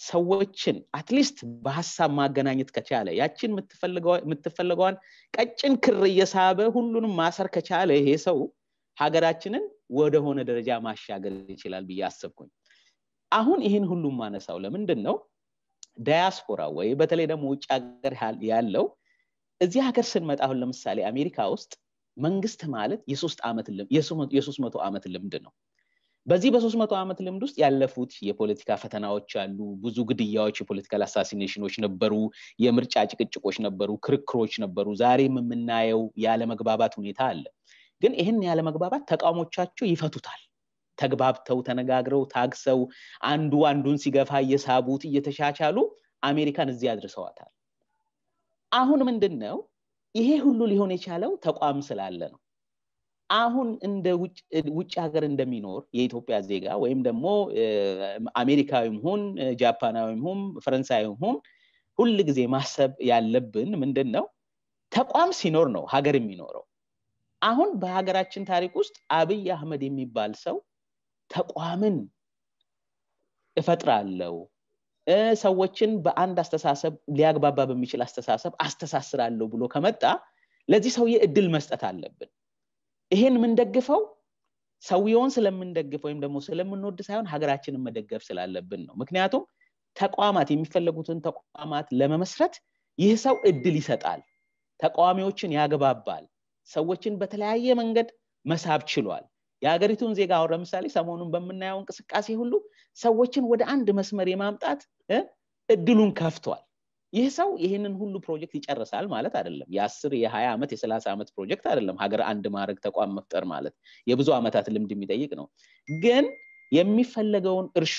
ሰዎችን አትሊስት በሀሳብ ማገናኘት ከቻለ ያችን የምትፈልገዋን ቀጭን ክር እየሳበ ሁሉንም ማሰር ከቻለ ይሄ ሰው ሀገራችንን ወደሆነ ደረጃ ማሻገር ይችላል ብዬ አሰብኩኝ አሁን ይህን ሁሉም ማነሳው ለምንድን ነው ዳያስፖራ ወይ በተለይ ደግሞ ውጭ ሀገር ያለው እዚህ ሀገር ስንመጣ አሁን ለምሳሌ አሜሪካ ውስጥ መንግስት ማለት የሶስት መቶ ዓመት ልምድ ነው በዚህ በሶስት መቶ ዓመት ልምድ ውስጥ ያለፉት የፖለቲካ ፈተናዎች አሉ ብዙ ግድያዎች የፖለቲካል አሳሲኔሽኖች ነበሩ የምርጫ ጭቅጭቆች ነበሩ ክርክሮች ነበሩ ዛሬም የምናየው ያለመግባባት ሁኔታ አለ ግን ይህን ያለመግባባት ተቃውሞቻቸው ይፈቱታል ተግባብተው ተነጋግረው ታግሰው አንዱ አንዱን ሲገፋ እየሳቡት እየተሻቻሉ አሜሪካን እዚህ አድርሰዋታል አሁን ምንድን ነው ይሄ ሁሉ ሊሆን የቻለው ተቋም ስላለ ነው አሁን እንደ ውጭ ሀገር እንደሚኖር የኢትዮጵያ ዜጋ ወይም ደግሞ አሜሪካዊም ሁን ጃፓናዊም ሁን ፈረንሳዊም ሁን ሁል ጊዜ ማሰብ ያለብን ምንድን ነው ተቋም ሲኖር ነው ሀገር የሚኖረው አሁን በሀገራችን ታሪክ ውስጥ አብይ አህመድ የሚባል ሰው ተቋምን እፈጥራለው ሰዎችን በአንድ አስተሳሰብ ሊያግባባ በሚችል አስተሳሰብ አስተሳስራለሁ ብሎ ከመጣ ለዚህ ሰውዬ እድል መስጠት አለብን ይሄን የምንደግፈው ሰውየውን ስለምንደግፍ ወይም ደግሞ ስለምንወድ ሳይሆን ሀገራችንን መደገፍ ስላለብን ነው ምክንያቱም ተቋማት የሚፈለጉትን ተቋማት ለመመስረት ይህ ሰው እድል ይሰጣል ተቃዋሚዎችን ያግባባል ሰዎችን በተለያየ መንገድ መሳብ ችሏል የሀገሪቱን ዜጋ አሁን ለምሳሌ ሰሞኑን በምናየው እንቅስቃሴ ሁሉ ሰዎችን ወደ አንድ መስመር የማምጣት እድሉን ከፍቷል ይህ ሰው ይህንን ሁሉ ፕሮጀክት ይጨርሳል ማለት አይደለም የአስር የሀያ ዓመት የሰላሳ ዓመት ፕሮጀክት አይደለም ሀገር አንድ ማድረግ ተቋም መፍጠር ማለት የብዙ ዓመታት ልምድ የሚጠይቅ ነው ግን የሚፈለገውን እርሾ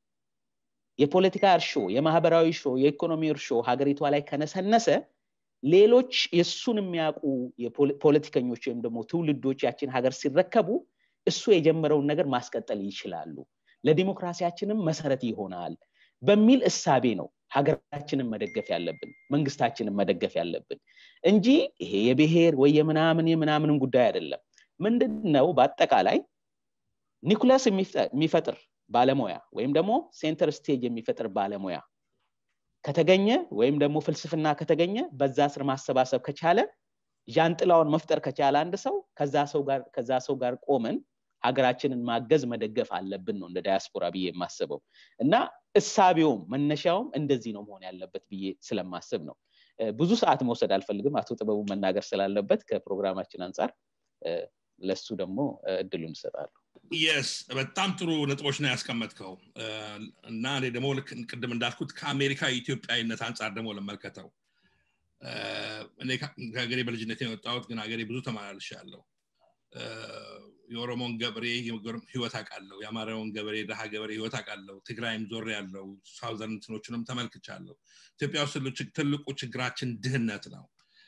የፖለቲካ እርሾ የማህበራዊ እርሾ የኢኮኖሚ እርሾ ሀገሪቷ ላይ ከነሰነሰ ሌሎች የእሱን የሚያውቁ ፖለቲከኞች ወይም ደግሞ ትውልዶች ያችን ሀገር ሲረከቡ እሱ የጀመረውን ነገር ማስቀጠል ይችላሉ ለዲሞክራሲያችንም መሰረት ይሆናል በሚል እሳቤ ነው ሀገራችንን መደገፍ ያለብን መንግስታችንን መደገፍ ያለብን እንጂ ይሄ የብሔር ወይ የምናምን የምናምንን ጉዳይ አይደለም ምንድን ነው በአጠቃላይ ኒኩለስ የሚፈጥር ባለሙያ ወይም ደግሞ ሴንተር ስቴጅ የሚፈጥር ባለሙያ ከተገኘ ወይም ደግሞ ፍልስፍና ከተገኘ በዛ ስር ማሰባሰብ ከቻለ ዣንጥላውን መፍጠር ከቻለ አንድ ሰው ከዛ ሰው ጋር ቆመን ሀገራችንን ማገዝ መደገፍ አለብን ነው እንደ ዳያስፖራ ብዬ የማስበው እና እሳቤውም መነሻውም እንደዚህ ነው መሆን ያለበት ብዬ ስለማስብ ነው ብዙ ሰዓት መውሰድ አልፈልግም አቶ ጥበቡ መናገር ስላለበት ከፕሮግራማችን አንጻር ለሱ ደግሞ እድሉን ይሰጣሉ የስ በጣም ጥሩ ነጥቦች ነው ያስቀመጥከው እና እኔ ደግሞ ልክ ቅድም እንዳልኩት ከአሜሪካ የኢትዮጵያዊነት አንጻር ደግሞ ለመልከተው እኔ ከሀገሬ በልጅነት የወጣሁት ግን ሀገሬ ብዙ ተመላልሻ ያለው የኦሮሞን ገበሬ ህይወት አውቃለሁ የአማራውን ገበሬ ድሃ ገበሬ ህይወት አውቃለሁ ትግራይም ዞር ያለው ሳውዘርን እንትኖችንም ተመልክቻለሁ ኢትዮጵያ ውስጥ ትልቁ ችግራችን ድህነት ነው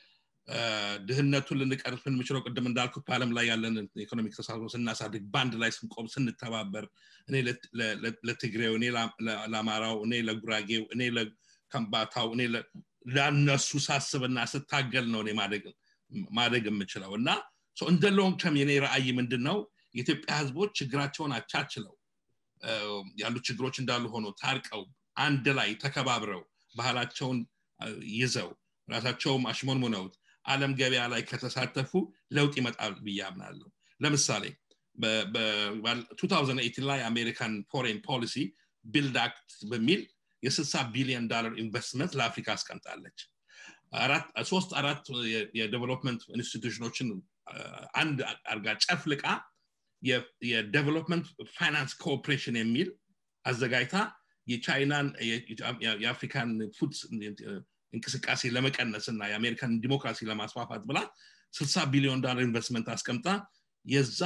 ድህነቱን ልንቀርፍ የምችለው ቅድም እንዳልኩት በአለም ላይ ያለን ኢኮኖሚክ ተሳስሮ ስናሳድግ በአንድ ላይ ስንቆም ስንተባበር እኔ ለትግሬው እኔ ለአማራው እኔ ለጉራጌው እኔ ለከምባታው እኔ ለነሱ ሳስብና ስታገል ነው እኔ ማደግ የምችለው እና እንደ ሎንግ ተርም የኔ ራእይ ምንድን ነው የኢትዮጵያ ህዝቦች ችግራቸውን አቻችለው ያሉ ችግሮች እንዳሉ ሆኖ ታርቀው አንድ ላይ ተከባብረው ባህላቸውን ይዘው ራሳቸውም አሽሞንሙነውት አለም ገበያ ላይ ከተሳተፉ ለውጥ ይመጣል ብዬ አምናለሁ ለምሳሌ በ2018 ላይ አሜሪካን ፎሬን ፖሊሲ ቢልድ አክት በሚል የ60 ቢሊዮን ዶላር ኢንቨስትመንት ለአፍሪካ አስቀምጣለች ሶስት አራት የዴቨሎፕመንት ኢንስቲቱሽኖችን አንድ አርጋ ጨፍልቃ የዴቨሎፕመንት ፋይናንስ ኮኦፕሬሽን የሚል አዘጋጅታ የቻይናን የአፍሪካን ፉድ እንቅስቃሴ ለመቀነስ እና የአሜሪካን ዲሞክራሲ ለማስፋፋት ብላ 60 ቢሊዮን ዶላር ኢንቨስትመንት አስቀምጣ የዛ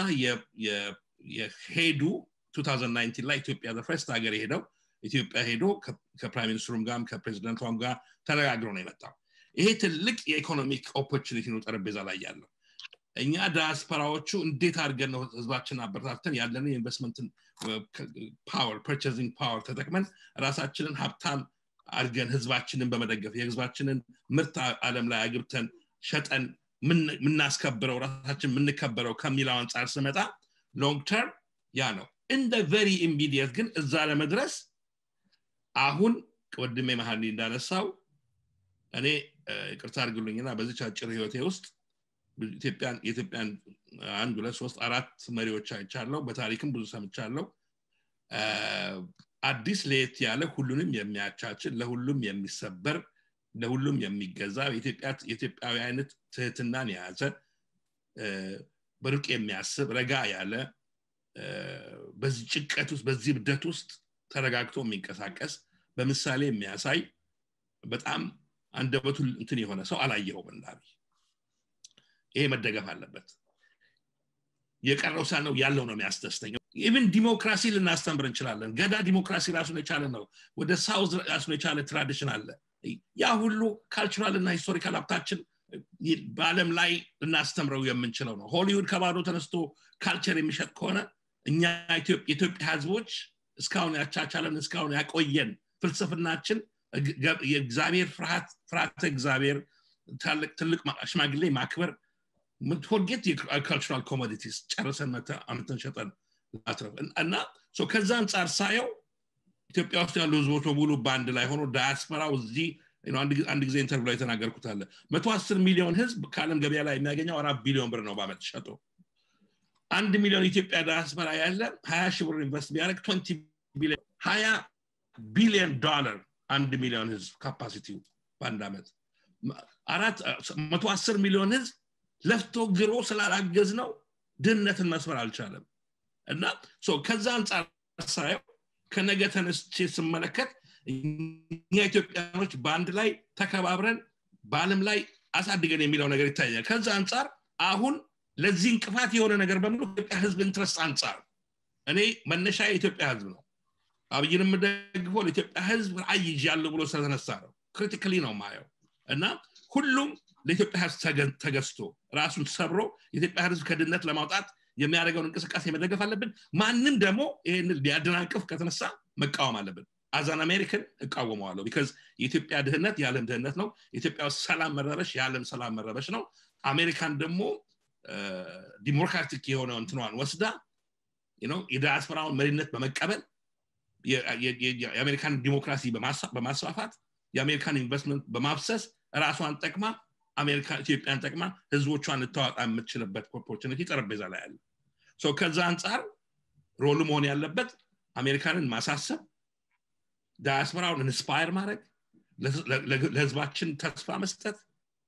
የሄዱ 2019 ላይ ኢትዮጵያ ዘፈርስት ሀገር የሄደው ኢትዮጵያ ሄዶ ከፕራይም ሚኒስትሩም ጋር ከፕሬዚደንቷም ጋር ተነጋግሮ ነው የመጣው ይሄ ትልቅ የኢኮኖሚክ ኦፖርቹኒቲ ነው ጠረጴዛ ላይ ያለው እኛ ዳያስፖራዎቹ እንዴት አድርገን ነው ህዝባችን አበረታተን ያለንን የኢንቨስትመንትን ፓወር ፐርቸዚንግ ፓወር ተጠቅመን ራሳችንን ሀብታም አድርገን ህዝባችንን በመደገፍ የህዝባችንን ምርት አለም ላይ አግብተን ሸጠን የምናስከብረው ራሳችን የምንከበረው ከሚለው አንጻር ስመጣ ሎንግ ተርም ያ ነው እንደ ቨሪ ኢሚዲየት ግን እዛ ለመድረስ አሁን ወድሜ መሀል እንዳነሳው እኔ ይቅርታ አድርግሉኝና በዚች አጭር ህይወቴ ውስጥ የኢትዮጵያን አንድ ሁለት ሶስት አራት መሪዎች አይቻለው በታሪክም ብዙ ሰምቻለው አዲስ ለየት ያለ ሁሉንም የሚያቻችን ለሁሉም የሚሰበር ለሁሉም የሚገዛ የኢትዮጵያዊ አይነት ትህትናን የያዘ በሩቅ የሚያስብ ረጋ ያለ በዚህ ጭቀት ውስጥ በዚህ ብደት ውስጥ ተረጋግቶ የሚንቀሳቀስ በምሳሌ የሚያሳይ በጣም አንደበቱ እንትን የሆነ ሰው አላየኸውም እንዳቢ ይሄ መደገፍ አለበት የቀረው ሳ ነው ያለው ነው የሚያስደስተኛው ኢቭን ዲሞክራሲ ልናስተምር እንችላለን ገዳ ዲሞክራሲ ራሱን የቻለ ነው ወደ ሳውዝ ራሱን የቻለ ትራዲሽን አለ ያ ሁሉ ካልቸራል እና ሂስቶሪካል ሀብታችን በአለም ላይ ልናስተምረው የምንችለው ነው ሆሊውድ ከባዶ ተነስቶ ካልቸር የሚሸጥ ከሆነ እኛ የኢትዮጵያ ህዝቦች እስካሁን ያቻቻለን እስካሁን ያቆየን ፍልስፍናችን የእግዚአብሔር ፍርሃተ እግዚአብሔር ትልቅ ሽማግሌ ማክበር ፎርጌት የካልቸራል ኮሞዲቲስ ጨርሰን አምተን ሸጠን እና ከዛ አንጻር ሳየው ኢትዮጵያ ውስጥ ያሉ ህዝቦች በሙሉ በአንድ ላይ ሆኖ ዳያስፖራው እዚህ አንድ ጊዜ ኢንተርቪው ላይ የተናገርኩት አለ መቶ አስር ሚሊዮን ህዝብ ከአለም ገበያ ላይ የሚያገኘው አራት ቢሊዮን ብር ነው በአመት ሸጦ አንድ ሚሊዮን ኢትዮጵያ ዳያስፖራ ያለ ሀያ ሺህ ብር ኢንቨስት ቢያደርግ ትንቲ ቢሊዮን ሀያ ቢሊዮን ዶላር አንድ ሚሊዮን ህዝብ ካፓሲቲው በአንድ ዓመት አራት መቶ አስር ሚሊዮን ህዝብ ለፍቶ ግሮ ስላላገዝ ነው ድህነትን መስበር አልቻለም እና ከዛ አንጻር ሳየው ከነገ ተነስቼ ስመለከት እኛ ኢትዮጵያኖች በአንድ ላይ ተከባብረን በአለም ላይ አሳድገን የሚለው ነገር ይታያል ከዛ አንጻር አሁን ለዚህ እንቅፋት የሆነ ነገር በሙሉ ኢትዮጵያ ህዝብ ኢንትረስት አንጻር እኔ መነሻ የኢትዮጵያ ህዝብ ነው አብይን የምደግፈው ለኢትዮጵያ ህዝብ ራእይ ያለው ብሎ ስለተነሳ ነው ክሪቲካሊ ነው ማየው እና ሁሉም ለኢትዮጵያ ህዝብ ተገዝቶ ራሱን ሰብሮ የኢትዮጵያ ህዝብ ከድነት ለማውጣት የሚያደርገውን እንቅስቃሴ መደገፍ አለብን ማንም ደግሞ ይህን ሊያደናቅፍ ከተነሳ መቃወም አለብን አዛን አሜሪካን እቃወመዋለሁ ቢካዝ የኢትዮጵያ ድህነት የዓለም ድህነት ነው የኢትዮጵያ ሰላም መረበሽ የዓለም ሰላም መረበሽ ነው አሜሪካን ደግሞ ዲሞክራቲክ የሆነ እንትኗን ወስዳ የዳያስፖራውን መሪነት በመቀበል የአሜሪካን ዲሞክራሲ በማስፋፋት የአሜሪካን ኢንቨስትመንት በማፍሰስ ራሷን ጠቅማ አሜሪካ ኢትዮጵያን ጠቅማ ህዝቦቿን ልታወጣ የምትችልበት ኦፖርቹኒቲ ጠረጴዛ ላይ አለ ከዛ አንጻር ሮሉ መሆን ያለበት አሜሪካንን ማሳሰብ ዳያስፖራውን ኢንስፓየር ማድረግ ለህዝባችን ተስፋ መስጠት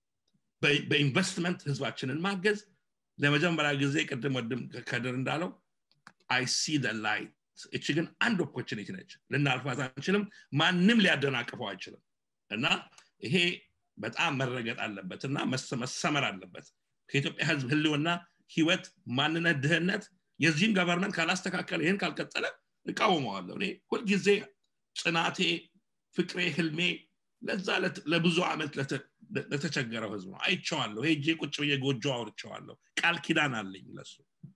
በኢንቨስትመንት ህዝባችንን ማገዝ ለመጀመሪያ ጊዜ ቅድም ወድም ከድር እንዳለው አይ ሲ ላይት እች ግን አንድ ኦፖርቹኒቲ ነች ልናልፋት አንችልም ማንም ሊያደናቅፈው አይችልም እና ይሄ በጣም መረገጥ አለበት እና መሰመር አለበት ከኢትዮጵያ ህዝብ ህልውና ህይወት ማንነት ድህነት የዚህም ገቨርንመንት ካላስተካከለ ይህን ካልቀጠለ እቃወመዋለሁ እኔ ሁልጊዜ ጽናቴ ፍቅሬ ህልሜ ለዛ ለብዙ ዓመት ለተቸገረው ህዝብ ነው አይቸዋለሁ ሄጄ ቁጭ ብዬ ጎጆ አውርቸዋለሁ ቃል ኪዳን አለኝ ለሱ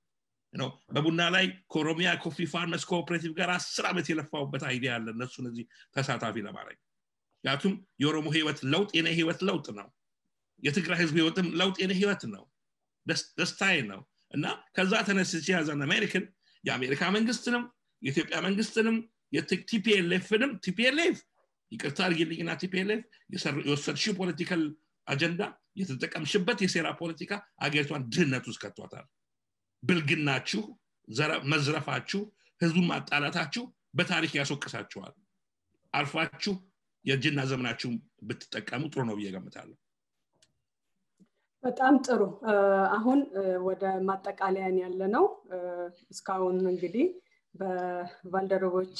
በቡና ላይ ከኦሮሚያ ኮፊ ፋርመስ ኮኦፕሬቲቭ ጋር አስር ዓመት የለፋውበት አይዲያ አለ እነሱን እዚህ ተሳታፊ ለማድረግ ምክንያቱም የኦሮሞ ህይወት ለውጥ የኔ ህይወት ለውጥ ነው የትግራይ ህዝብ ህይወትም ለውጥ የኔ ህይወት ነው ደስታዬ ነው እና ከዛ ተነስቼ ያዘን አሜሪክን የአሜሪካ መንግስትንም የኢትዮጵያ መንግስትንም የቲፒኤልኤፍንም ቲፒኤልኤፍ ይቅርታ አድርጊልኝና ቲፒኤልኤፍ የወሰድሽው ፖለቲካል አጀንዳ የተጠቀምሽበት የሴራ ፖለቲካ አገሪቷን ድህነት ውስጥ ከቷታል ብልግናችሁ መዝረፋችሁ ህዝቡን ማጣላታችሁ በታሪክ ያስወቅሳችኋል አልፋችሁ የእጅና ዘመናችሁ ብትጠቀሙ ጥሩ ነው ብዬ ገምታለሁ በጣም ጥሩ አሁን ወደ ማጠቃለያን ያለ ነው እስካሁን እንግዲህ በባልደረቦቼ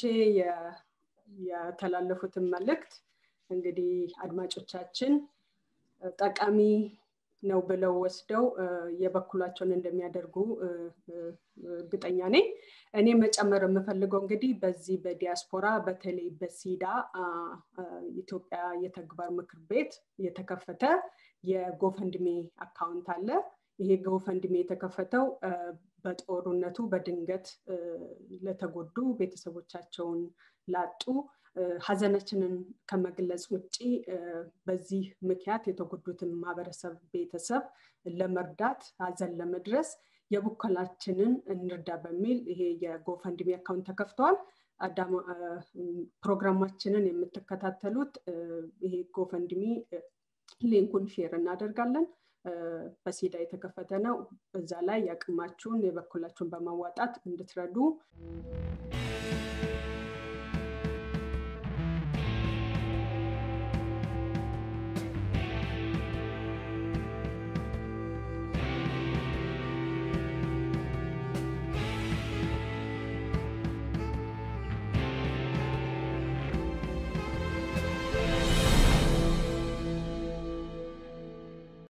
የተላለፉትን መልእክት እንግዲህ አድማጮቻችን ጠቃሚ ነው ብለው ወስደው የበኩላቸውን እንደሚያደርጉ እርግጠኛ ነኝ እኔ መጨመር የምፈልገው እንግዲህ በዚህ በዲያስፖራ በተለይ በሲዳ ኢትዮጵያ የተግባር ምክር ቤት የተከፈተ የጎፈንድሜ አካውንት አለ ይሄ ጎፈንድሜ የተከፈተው በጦርነቱ በድንገት ለተጎዱ ቤተሰቦቻቸውን ላጡ ሀዘናችንን ከመግለጽ ውጭ በዚህ ምክንያት የተጎዱትን ማህበረሰብ ቤተሰብ ለመርዳት ሀዘን ለመድረስ የቡከላችንን እንርዳ በሚል ይሄ የጎፈንድሚ አካውንት ተከፍተዋል ፕሮግራማችንን የምትከታተሉት ይሄ ጎፈንድሚ ሊንኩን ሼር እናደርጋለን በሲዳ የተከፈተ ነው በዛ ላይ ያቅማችሁን የበኩላችሁን በማዋጣት እንድትረዱ